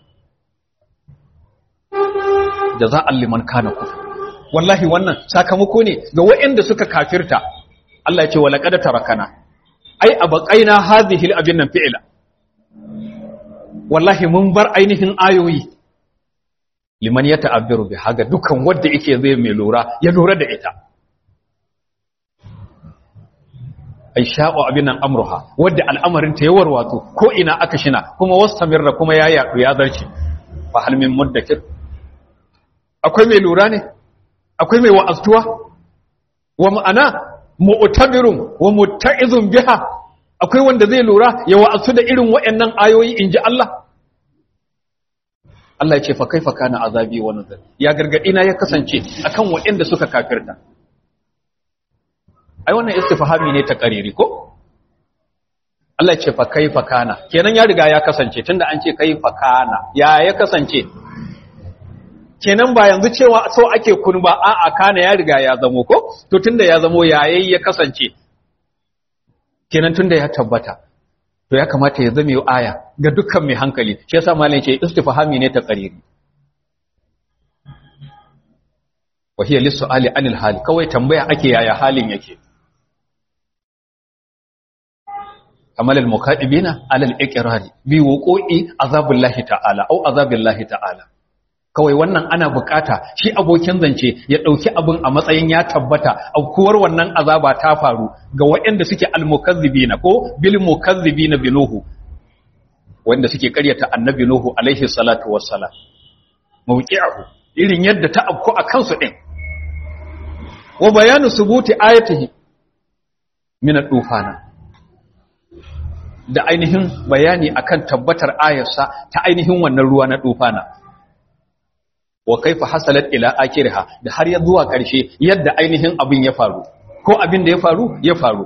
jaza'an liman kana kufur wallahi wannan sakamako ne ga waɗanda suka kafirta Allah ya ce wa laqad tarakana ai abaqaina hadhihi al-abin nan fi'la wallahi mun bar ainihin ayoyi liman yata'abbiru bi haga dukan wanda yake zai mai lura ya lura da ita ai sha'u abinan amruha wadda al'amarin ta yawar wato ko ina aka shina kuma wastamirra kuma ya yadu ya zarce fa hal min muddakir akwai mai lura ne akwai mai wa'aztuwa wa ma'ana mu'tabirun wa mutta'izun biha akwai wanda zai lura ya wa'azu da irin waɗannan ayoyi inji Allah Allah ya ce fa kaifa kana azabi wa nuzur ya gargadi na ya kasance akan waɗanda suka kafirta ai wannan istifhami ne ta kariri ko Allah ce fa kaifa kana kenan ya riga ya kasance tunda an ce kaifa kana ya ya kasance kenan ba yanzu cewa so ake kun ba a'a kana ya riga ya zamo ko to tunda ya zamo yayi ya kasance kenan tunda ya tabbata to ya kamata ya zame aya ga dukkan mai hankali shi yasa malam ce istifhami ne ta kariri wa hiya lis-su'ali anil hali kawai tambaya ake yaya halin yake kamal al-muqaddibina ala al-iqrari bi wuqu'i azabillahi ta'ala au azabillahi ta'ala kawai wannan ana bukata shi abokin zance ya dauki abin a matsayin ya tabbata aukuwar wannan azaba ta faru ga waɗanda suke al-mukazzibina ko bil mukazzibina binuhu wanda suke karyata annabi nuhu alaihi salatu wassalam mawqi'ahu irin yadda ta afku a kansu din wa bayanu subuti ayatihi min ad-dufana da ainihin bayani akan tabbatar ayarsa ta ainihin wannan ruwa na dufana wa kaifa hasalat ila akirha da har ya zuwa ƙarshe yadda ainihin abin ya faru ko abin da ya faru ya faru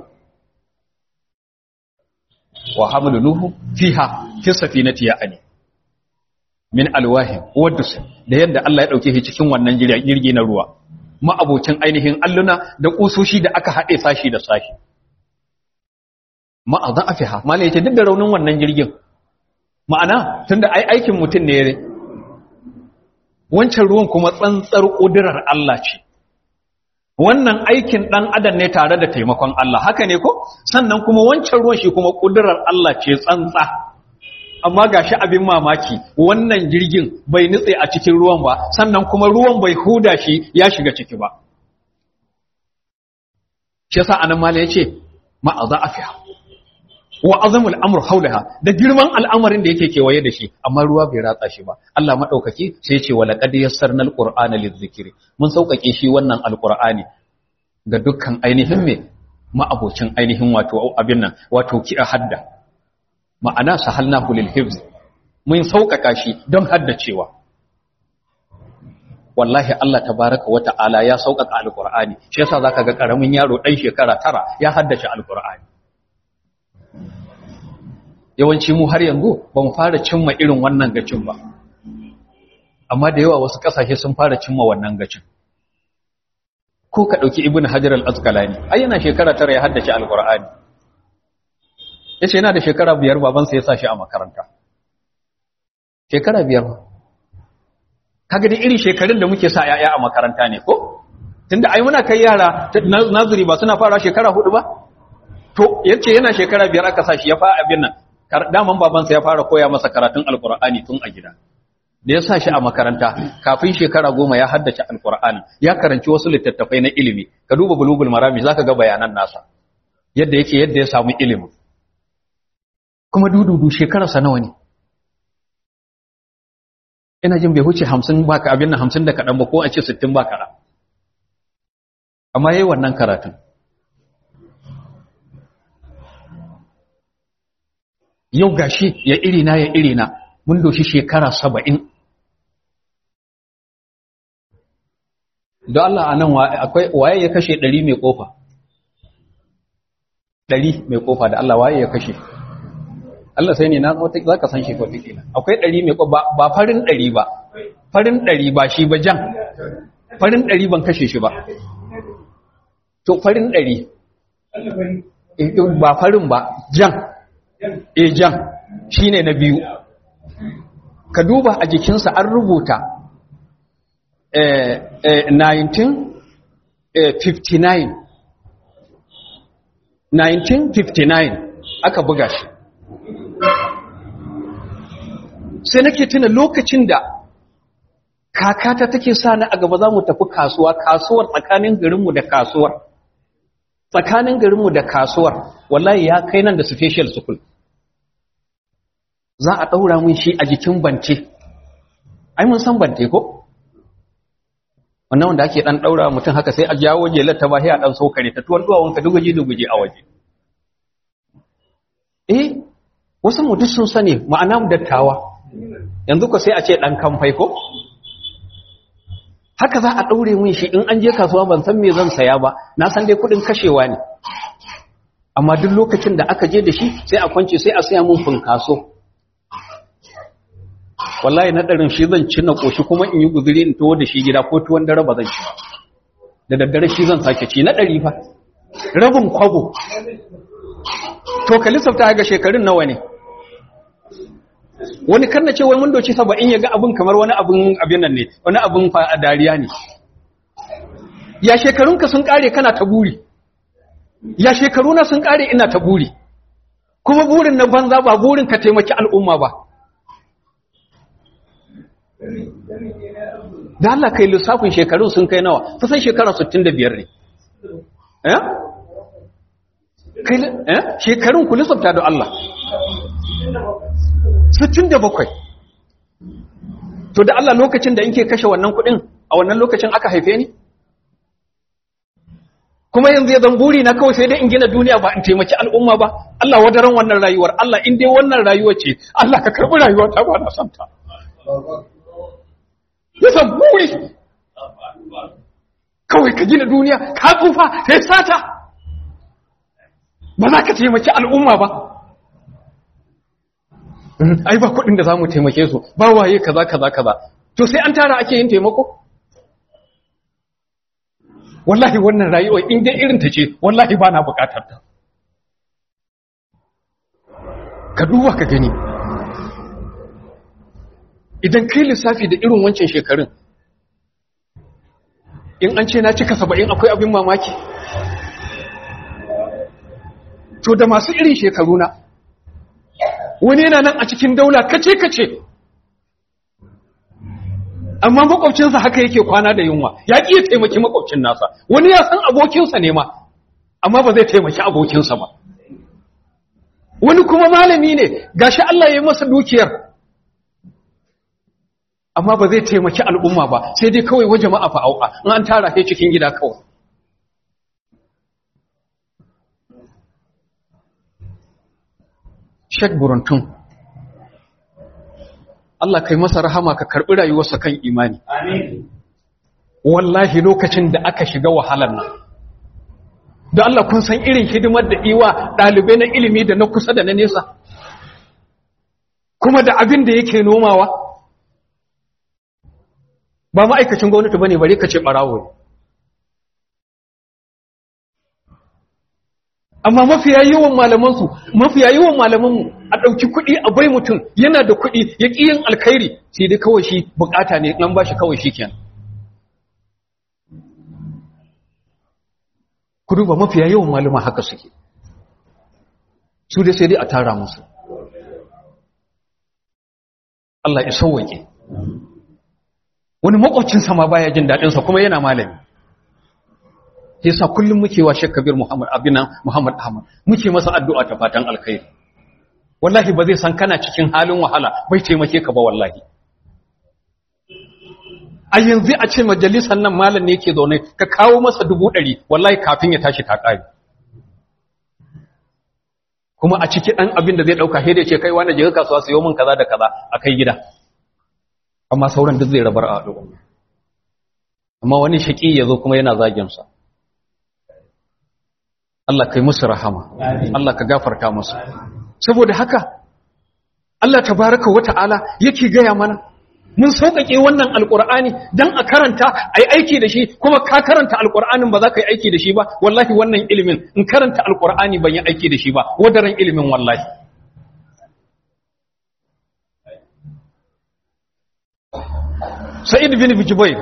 wa hamalu nuhu fiha fi safinati ya ani min alwahin wadus da yadda Allah ya dauke shi cikin wannan jirgi na ruwa ma'abocin ainihin alluna da kusoshi da aka haɗe sashi da sashi ma'azan afiha malai yace duk da raunin wannan jirgin ma'ana tunda ai aikin mutum ne wancan ruwan kuma tsantsar kudirar Allah ce wannan aikin dan adam ne tare da taimakon Allah haka ne ko sannan kuma wancan ruwan shi kuma kudirar Allah ce tsantsa amma gashi abin mamaki wannan jirgin bai nutse a cikin ruwan ba sannan kuma ruwan bai huda shi ya shiga ciki ba shi yasa anan mala yace ma'aza afiha wa azamul amr haulaha da girman al'amarin da yake kewaye da shi amma ruwa bai ratsa shi ba Allah madaukaki sai yace wa laqad yassarnal qur'ana lizikri mun saukake shi wannan alqur'ani ga dukkan ainihin me ma'abocin ainihin wato abin nan wato ki hadda ma'ana sahalnahu lil hifz mun sauƙaƙa shi don haddacewa wallahi Allah tabaraka wa ta'ala ya sauƙaƙa alqur'ani shi yasa zaka ga karamin yaro dan shekara tara ya haddace alqur'ani yawanci mu har yanzu ba mu fara cimma irin wannan gacin ba amma da yawa wasu ƙasashe sun fara cimma wannan gacin ko ka ɗauki ibn hajar al-asqalani ai yana shekara tara ya haddace alqur'ani yace yana da shekara biyar babansa ya sa shi a makaranta shekara biyar kaga da irin shekarun da muke sa yaya a makaranta ne ko tunda ai muna kai yara nazuri ba suna fara shekara hudu ba to yace yana shekara biyar aka sa shi ya fara abin nan daman babansa ya fara koya masa karatun alqur'ani tun a gida da ya sa shi a makaranta kafin shekara goma ya haddace alqur'ani ya karanci wasu littattafai na ilimi ka duba bulugul marami zaka ga bayanan nasa yadda yake yadda ya samu ilimin kuma dududu shekararsa nawa ne ina jin bai huce hamsin ba ka abin nan hamsin da kaɗan ba ko a ce sittin ba kaɗan amma ya yi wannan karatun yau gashi ya irina ya irina mun doshi shekara saba'in don Allah a nan waye ya kashe ɗari mai ƙofa ɗari mai ƙofa da Allah waye ya kashe Allah sai ne na za ka san shi ko take akwai ɗari mai ba farin ɗari ba farin ɗari ba shi ba jan farin ɗari ban kashe shi ba to farin ɗari ba farin ba jan e jan shi ne na biyu ka duba a jikinsa an rubuta 1959 1959 aka buga shi sai nake tuna lokacin da kakata take sa ni a gaba za mu tafi kasuwa kasuwar tsakanin garinmu da kasuwar tsakanin garinmu da kasuwar wallahi ya kai nan da special school za a ɗaura mun shi a jikin bante ai mun san bante ko wannan wanda ake ɗan ɗaura mutum haka sai a jawo jelar ta bahi a ɗan sokare ta tuwon duwawunka duguje-duguje a waje eh wasu mutum sun sani ma'ana dattawa yanzu ko sai a ce ɗan kamfai ko haka za a ɗaure mun shi in an je kasuwa ban san me zan saya ba na san dai kuɗin kashewa ne amma duk lokacin da aka je da shi sai a kwance sai a saya mun funkaso wallahi na ɗarin shi zan ci na ƙoshi kuma in yi guzuri in tuwo da shi gida ko tuwon dare ba zan ci ba da daddare shi zan sake ci na ɗari fa rabin kwago to ka lissafta ga shekarun nawa ne wani kan na ce wai mun doci saba'in ya ga abin kamar wani abin abin nan ne wani abin fa dariya ne ya shekarunka sun kare kana ta buri ya shekaruna sun kare ina ta buri kuma burin na banza ba burin ka taimaki al'umma ba da Allah kai lissafin shekarun sun kai nawa kusan shekara 65 ne eh kai eh shekarun ku lissafta da Allah 67 to da Allah lokacin da in ke kashe wannan kudin a wannan lokacin aka haife ni kuma yanzu ya zan buri na kawai sai dai in gina duniya ba in taimaki al'umma ba Allah wadaran wannan rayuwar Allah in dai wannan rayuwa ce Allah ka karbi rayuwa ta ba na santa ya zan buri kawai ka gina duniya ka tsufa sai sata ba za ka taimaki al'umma ba ai ba kuɗin da za mu taimake su ba waye kaza kaza kaza to sai an tara ake yin taimako wallahi wannan rayuwa in dai irin ta ce wallahi ba na bukatar ta ka duba ka gani idan kai lissafi da irin wancan shekarun in an ce na cika saba'in akwai abin mamaki to da masu irin shekaru na wani yana nan a cikin daula kace-kace amma makwabcinsa haka yake kwana da yunwa ya ƙi ya taimaki makwabcin nasa wani ya san abokinsa ne ma amma ba zai taimaki abokinsa ba wani kuma malami ne gashi Allah ya yi masa dukiyar amma ba zai taimaki al'umma ba sai dai kawai wa jama'a fa'auka in an tara sai cikin gida kawai Sheikh Buruntun Allah kai masa rahama ka karɓi rayuwarsa kan imani. Wallahi lokacin da aka shiga wahalar nan. Da Allah kun san irin hidimar da iwa ɗalibai na ilimi da na kusa da na nesa. Kuma da abin da yake nomawa. Ba ma'aikacin gwamnati ba ne bari ka ce ɓarawo ne. amma mafiya yawan malamansu mafiya yawan malamanmu a ɗauki kuɗi a bai mutum yana da kuɗi ya ƙi yin alkhairi sai dai kawai shi bukata ne nan ba shi kawai shi kenan ku duba mafiya yawan malama haka suke su dai sai dai a tara musu Allah ya sauwake wani makwabcinsa ma baya jin daɗinsa kuma yana malami yasa kullum muke wa Sheikh Kabir Muhammad Abina Muhammad Ahmad muke masa addu'a ta fatan alkhairi wallahi ba zai san kana cikin halin wahala bai taimake ka ba wallahi a yanzu a ce majalisar nan malam ne yake zaune ka kawo masa dubu ɗari wallahi kafin ya tashi ta ƙari kuma a ciki ɗan abin da zai ɗauka sai da ce kai wanda je kasuwa sayo min kaza da kaza a kai gida amma sauran duk zai rabar a al'umma amma wani shaƙi ya zo kuma yana zagin sa Allah kai musu rahama Allah ka gafarta musu saboda haka Allah tabaraka wata'ala yake gaya mana mun sauƙaƙe wannan alƙur'ani dan a karanta ai aiki da shi kuma ka karanta alƙur'anin ba za ka yi aiki da shi ba wallahi wannan ilimin in karanta alƙur'ani ban yi aiki da shi ba wadaran ilimin wallahi Sa'id bin Jubair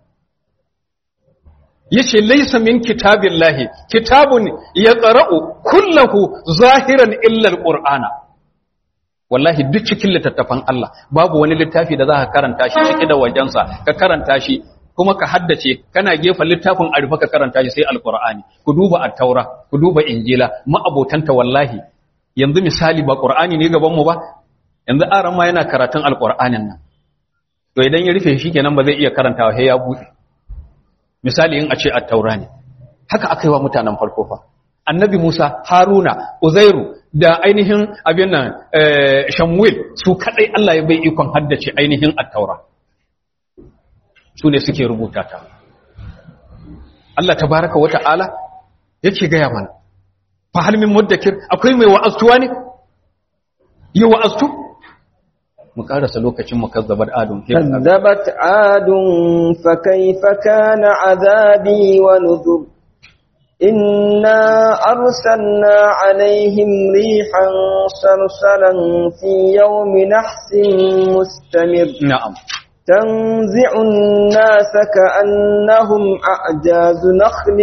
yace laysa min kitabillahi kitabun yaqra'u kullahu zahiran illa alqur'ana wallahi duk cikin littattafan Allah babu wani littafi da zaka karanta shi cike da wajensa ka karanta shi kuma ka haddace kana gefa littafin arifa ka karanta shi sai alqur'ani ku duba at-taura ku duba injila ma'abotanta wallahi yanzu misali ba qur'ani ne gaban mu ba yanzu aran ma yana karatun alqur'anin nan to idan ya rufe shi kenan ba zai iya karantawa sai ya bude misali in a ce at-taura ne haka aka yi wa mutanen farko fa annabi Musa Haruna Uzairu da ainihin abin nan Shamwil su kadai Allah ya bai ikon haddace ainihin at-taura su ne suke rubuta ta Allah tabaraka wa ta'ala yake gaya mana fa hal min muddakir akwai mai wa'astuwa ne yi wa'astu mu karasa lokacin mukazzabar adun
كذبت عاد فكيف كان عذابي ونذر إنا أرسلنا عليهم ريحا صرصرا في يوم نحس مستمر
na'am
تنزع الناس كأنهم أعجاز نخل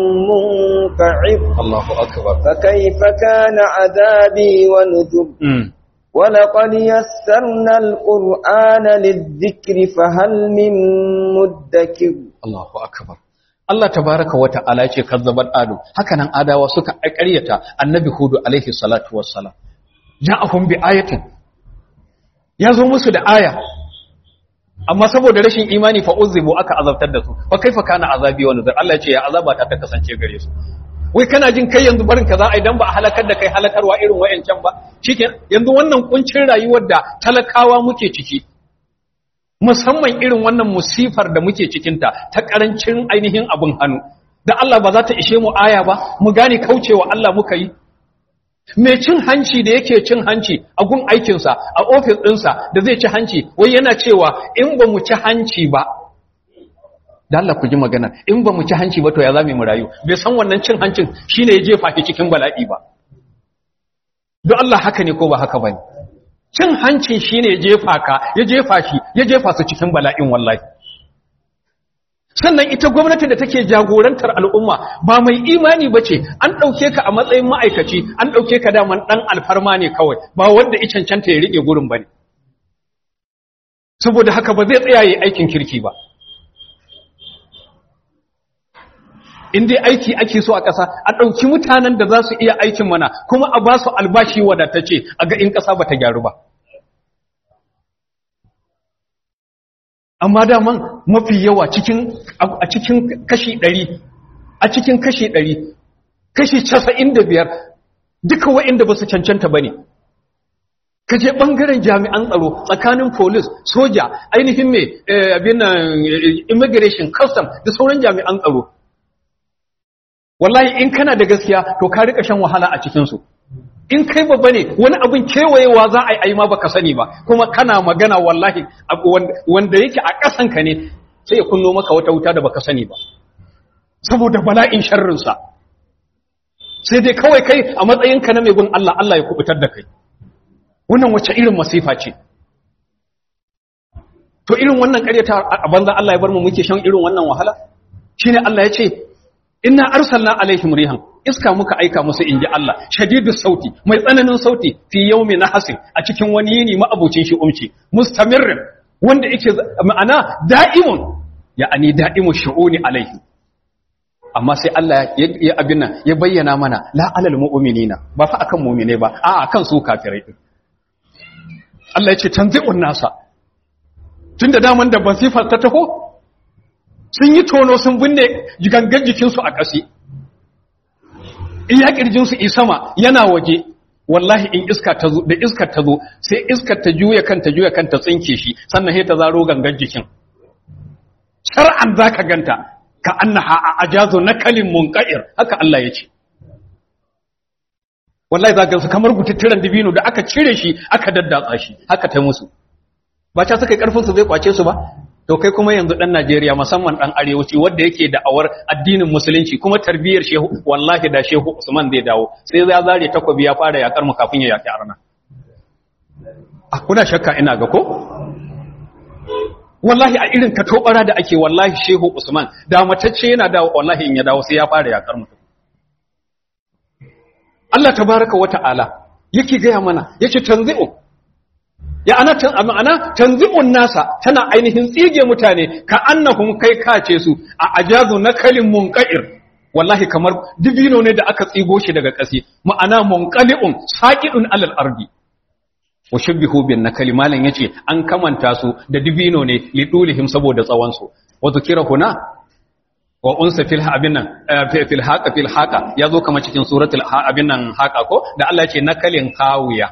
منقعر
Allahu akbar
فكيف كان عذابي ونذر
mm.
ولقد يسرنا القرآن للذكر فهل من مدكر
Allahu akbar Allah tabaraka wa ta'ala yace kazzabat adu hakanan adawa suka ƙaryata annabi hudu alaihi salatu wassalam ja'ahum bi ayatin yazo musu da aya amma saboda rashin imani fa uzibu aka azabtar da su fa kaifa kana azabi wa nuzur Allah yace ya azaba ta ta kasance gare su wai kana jin kai yanzu barin kaza ai dan ba a halakar da kai halakarwa irin wayancan ba shikenan yanzu wannan kuncin rayuwar da talakawa muke ciki musamman irin wannan musifar da muke cikinta ta ƙarancin ainihin abin hannu da Allah ba za ta ishe mu aya ba mu gane kaucewa Allah muka yi mai cin hanci da yake cin hanci a gun aikinsa a ofis ɗinsa da zai ci hanci wai yana cewa in ba mu ci hanci ba da Allah ku ji magana in ba mu ci hanci ba to ya zame mu rayu bai san wannan cin hancin shine ya jefa ki cikin bala'i ba don Allah haka ne ko ba haka bane cin hancin shine ya jefa ka ya jefa shi ya jefa su cikin bala'in wallahi sannan ita gwamnati da take jagorantar al'umma ba mai imani ba ce an ɗauke ka a matsayin ma'aikaci an ɗauke ka daman ɗan alfarma ne kawai ba wanda i cancanta ya riƙe gurin ba ne saboda haka ba zai tsaya yi aikin kirki ba in dai aiki ake so a ƙasa a ɗauki mutanen da za su iya aikin mana kuma a ba su albashi wadatacce a ga in ƙasa ba ta gyaru ba amma daman mafi yawa cikin a cikin kashi ɗari a cikin kashi ɗari kashi casa'in da biyar duka wa'inda ba su cancanta ba ne ka je ɓangaren jami'an tsaro tsakanin polis soja ainihin mai abin immigration custom da sauran jami'an tsaro wallahi in kana da gaskiya to ka rika shan wahala a cikinsu in kai babba ne wani abin kewayewa za a yi ma baka sani ba kuma kana magana wallahi wanda yake a ƙasanka ne sai ya kunno maka wata wuta da baka sani ba saboda bala'in sharrinsa sai dai kawai kai a matsayinka na mai gun Allah Allah ya kubutar da kai wannan wace irin masifa ce to irin wannan ƙaryata a banza Allah ya bar mu muke shan irin wannan wahala shine Allah ya ce inna arsalna alaihim rihan iska muka aika musu inji Allah shadidu sauti mai tsananin sauti fi yawmi nahasin a cikin wani yini ma'abucin shi umci mustamirrin wanda yake ma'ana da'imun ya'ani da'imu shu'uni alaihi amma sai Allah ya abin nan ya bayyana mana la alal mu'minina ba fa akan mu'mine ba a akan su kafirai din Allah ya ce tanzi'un nasa tunda daman da basifar ta taho sun yi tono sun binne gangan jikinsu a ƙasi iya ƙirjinsu i sama yana waje wallahi in iska ta zo da iskar ta zo sai iskar ta juya kanta juya kanta tsinke shi sannan sai ta zaro gangan jikin shar'an zaka ganta ka annaha a ajazu nakalin munqair haka Allah ya ce wallahi za gansu kamar gututturan dibino da aka cire shi aka daddatsa shi haka ta musu ba ta suka karfin su zai kwace su ba to kai kuma yanzu dan Najeriya musamman dan arewaci wanda yake da awar addinin musulunci kuma tarbiyyar shehu wallahi da shehu Usman zai dawo sai ya zare takobi ya fara yakar mu kafin ya yaki arna a kuna shakka ina ga ko wallahi a irin katobara da ake wallahi shehu Usman da matacce yana dawo wallahi in ya dawo sai ya fara yakar mu Allah tabaraka wa ta'ala yake gaya mana yace tanzi'u ya ana tan ma'ana tanzi'un nasa tana ainihin tsige mutane ka annahum kai kace su a ajazu nakalin munqair wallahi kamar dibino ne da aka tsigo shi daga ƙasi ma'ana munqali'un saqidun alal ardi wa shabbihu bin nakali malan yace an kamanta su da dibino ne lidulihim saboda tsawon su wa zikira huna wa unsa fil abin nan fil haqa fil haqa yazo kamar cikin suratul abin nan haqa ko da Allah yace nakalin kawiya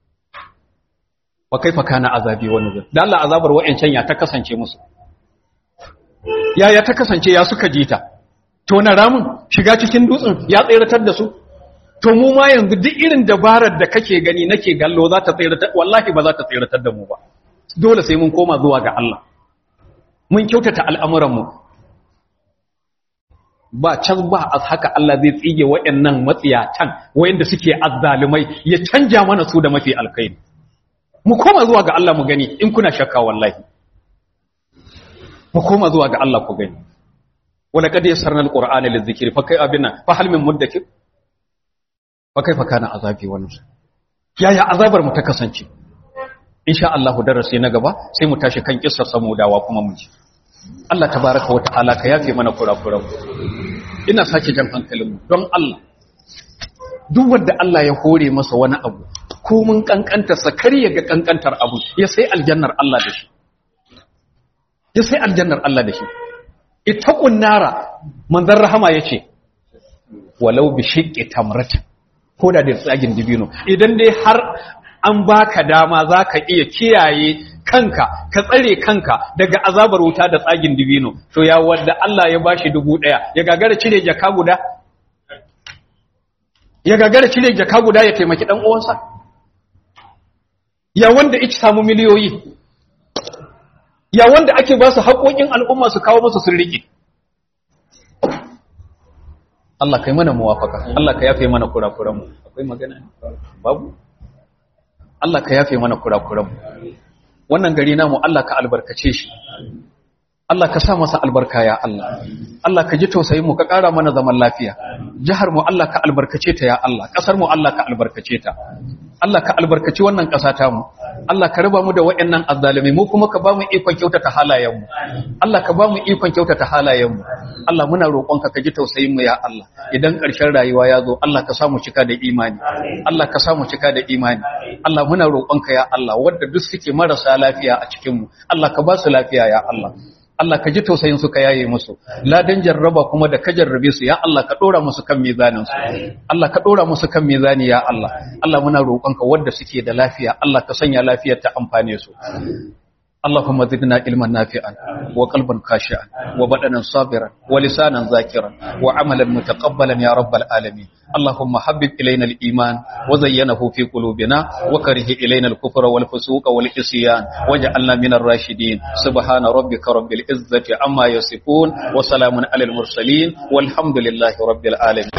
wa kaifa kana azabi wa nuzur da Allah azabar wa'ancan ya ta kasance musu yaya ta kasance ya suka jita to na ramin shiga cikin dutsen ya tsiratar da su to mu ma yanzu duk irin dabarar da kake gani nake gallo za ta tsiratar wallahi ba za ta tsiratar da mu ba dole sai mun koma zuwa ga Allah mun kyautata al'amuran mu ba can ba a haka Allah zai tsige waɗannan matsiyatan wayanda suke azzalumai ya canja mana su da mafi alkhairi mu koma zuwa ga Allah mu gani in kuna shakka wallahi mu koma zuwa ga Allah ku gani wala kad yassarna alqur'ana lizikri fa kai abina fa hal min muddakir fa kaifa kana azabi wannan yaya azabar mu ta kasance insha Allah darasi na gaba sai mu tashi kan kissar samudawa kuma mu ji Allah tabaraka wa ta'ala ka yafe mana kurakuran ina sake jan hankalin mu don Allah duk wanda Allah ya hore masa wani abu ko mun kankanta sa kar ya ga kankantar abu ya sai aljannar Allah da shi ya sai aljannar Allah da shi ittaqun nara manzon rahama yace walau bi shiqqi tamratin ko da da tsagin dibino idan dai har an baka dama zaka iya kiyaye kanka ka tsare kanka daga azabar wuta da tsagin dibino to ya wanda Allah ya bashi dubu daya ya gagara cire jaka guda ya gagara cire jaka guda ya taimaki dan uwansa ya wanda yake samu miliyoyi ya wanda ake ba su haƙoƙin al'umma su kawo musu sun riƙe Allah kai mana muwafaka Allah ka yafe mana kurakuranmu akwai magana babu Allah ka yafe mana kurakuranmu wannan gari namu Allah ka albarkace shi Allah ka sa masa albarka ya Allah Allah ka ji tausayin mu ka ƙara mana zaman lafiya jihar mu Allah ka albarkace ta ya Allah ƙasar mu Allah ka albarkace ta Allah ka albarkaci wannan ƙasa ta mu Allah ka raba mu da waɗannan azzalumai mu kuma ka ba mu ikon kyautata halayen mu Allah ka ba mu ikon kyautata halayen mu Allah muna roƙonka ka ji tausayin mu ya Allah idan ƙarshen rayuwa ya zo Allah ka sa mu cika da imani Allah ka sa mu cika da imani Allah muna roƙonka ya Allah wanda duk suke marasa lafiya a cikin mu Allah ka ba su lafiya ya Allah Allah ka ji tausayin su ka yaye musu ladan jarraba kuma da ka jarrabe su ya Allah ka dora musu kan mizanin su Allah ka dora musu kan mizani ya Allah Allah muna roƙonka wanda suke da lafiya Allah ka sanya lafiyar ta amfane su اللهم زدنا علما نافعا وقلبا خاشعا وبدنا صابرا ولسانا ذاكرا وعملا متقبلا يا رب العالمين اللهم حبب إلينا الإيمان وزينه في قلوبنا وكره إلينا الكفر والفسوق والعصيان واجعلنا من الراشدين سبحان ربك رب العزة عما يصفون وسلام على المرسلين والحمد لله رب العالمين